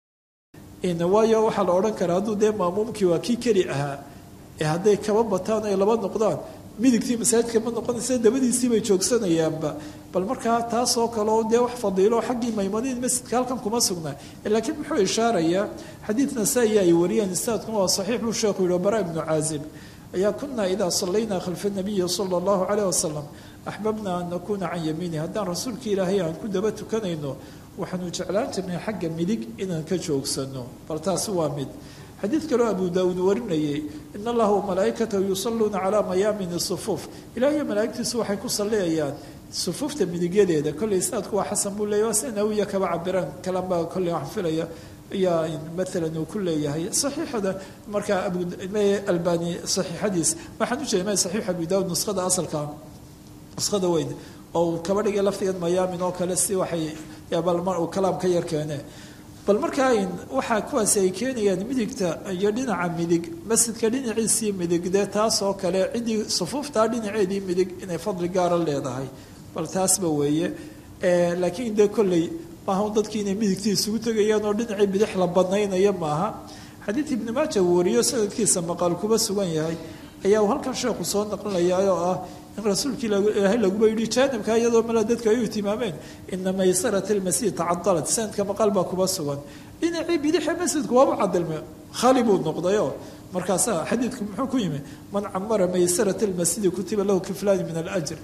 waayo waxaa la odhan karaa hadduu dee maamuumkii waa kii keli ahaa ee hadday kaba bataan ay laba noqdaan midigtii masaajidka ma noqonaysa dabadiisii bay joogsanayaanba bal markaa taasoo kaleo dee wax fadiilo xaggii maymanadii masjidka halkan kuma sugnaa laakiin muxuu ishaarayaa xadiid nasaa-i ay wariyeen istaadkuna waa saxiix buu sheekhu yihi bara ibnu caazib ayaa kunaa idaa sallaynaa khalfa nabiyi sala allahu caleyh wasalam axbabna an nakuuna can yamiini haddaan rasuulka ilaahay aan ku daba tukanayno waxaanu jeclaan jirnay xagga midig inaan ka joogsano bal taasi waa mid xadiid kaloo abu daawuud warinayay in allaha wamalaa'ikatahu yusalluuna calaa mayaamini sufuuf ilaah iyo malaa'igtiisu waxay ku salliyayaan sufuufta midigyadeeda kolley istaadku waa xasan buu leeyahy waa sida nawiya kaba cabiraan kalanbaa kolley waxaan filaya ayaa maalan uu ku leeyahay saxiixada markaa abualbani saxiixadiis waxaan ujeeda ma saxiix abu daawud nuskhada asalka nuskhada weyn oo uu kaba dhigay laftigan mayaamin oo kale si waxay balmar uu kalaam ka yar keene bal markaa waxaa kuwaasi ay keenayaan midigta iyo dhinaca midig masjidka dhinaciisii midig dee taas oo kale ciddii sufuuftaa dhinaceedii midig inay fadli gaara leedahay bal taasba weeye laakiin dee kolley maaha dadkii inay midigtii isugu tegayaan oo dhinacii bidix la badnaynaya maaha xadiid ibni maaja uu wariyo sanadkiisa maqaal kuba sugan yahay ayaa uu halkan sheekhu soo naqlinayaa oo ah in rasuulkii ilaahay laguba yidhi jaanibka iyadoo mala dadka ay u tilmaameen ina maysarat almasjid tacadalat sanadka maqaal baa kuba sugan dhinacii bidixa masjidku waaba cadilme khali buu noqdayoo markaasaa xadiidku muxuu ku yimi man camara maysarat almasjidi kutiba lahu kiflaani min alajr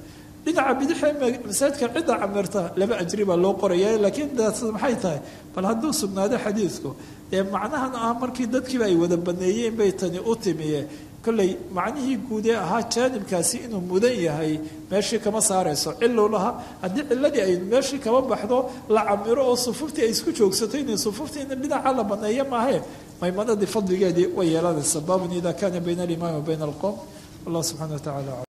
dhinaca bidixee masaajidka cidda camirta laba ajri baa loo qoraya laakiin daas maxay tahay bal hadduu sugnaado xadiidku dee macnahan ah markii dadkiiba ay wada baneeyeen bay tani u timiye kolley macnihii guudee ahaa jaanibkaasi inuu mudan yahay meeshii kama saarayso cilow lahaa haddii ciladii ay meeshii kama baxdo la camiro oo sufuuftii ay isku joogsato inay sufuuftii in dhinaca la baneeyo maahe maymanadii fadligeedii way yeelanaysa baabun ida kana bayna alimaami wa bayna alqowm wallah subxana wa tacala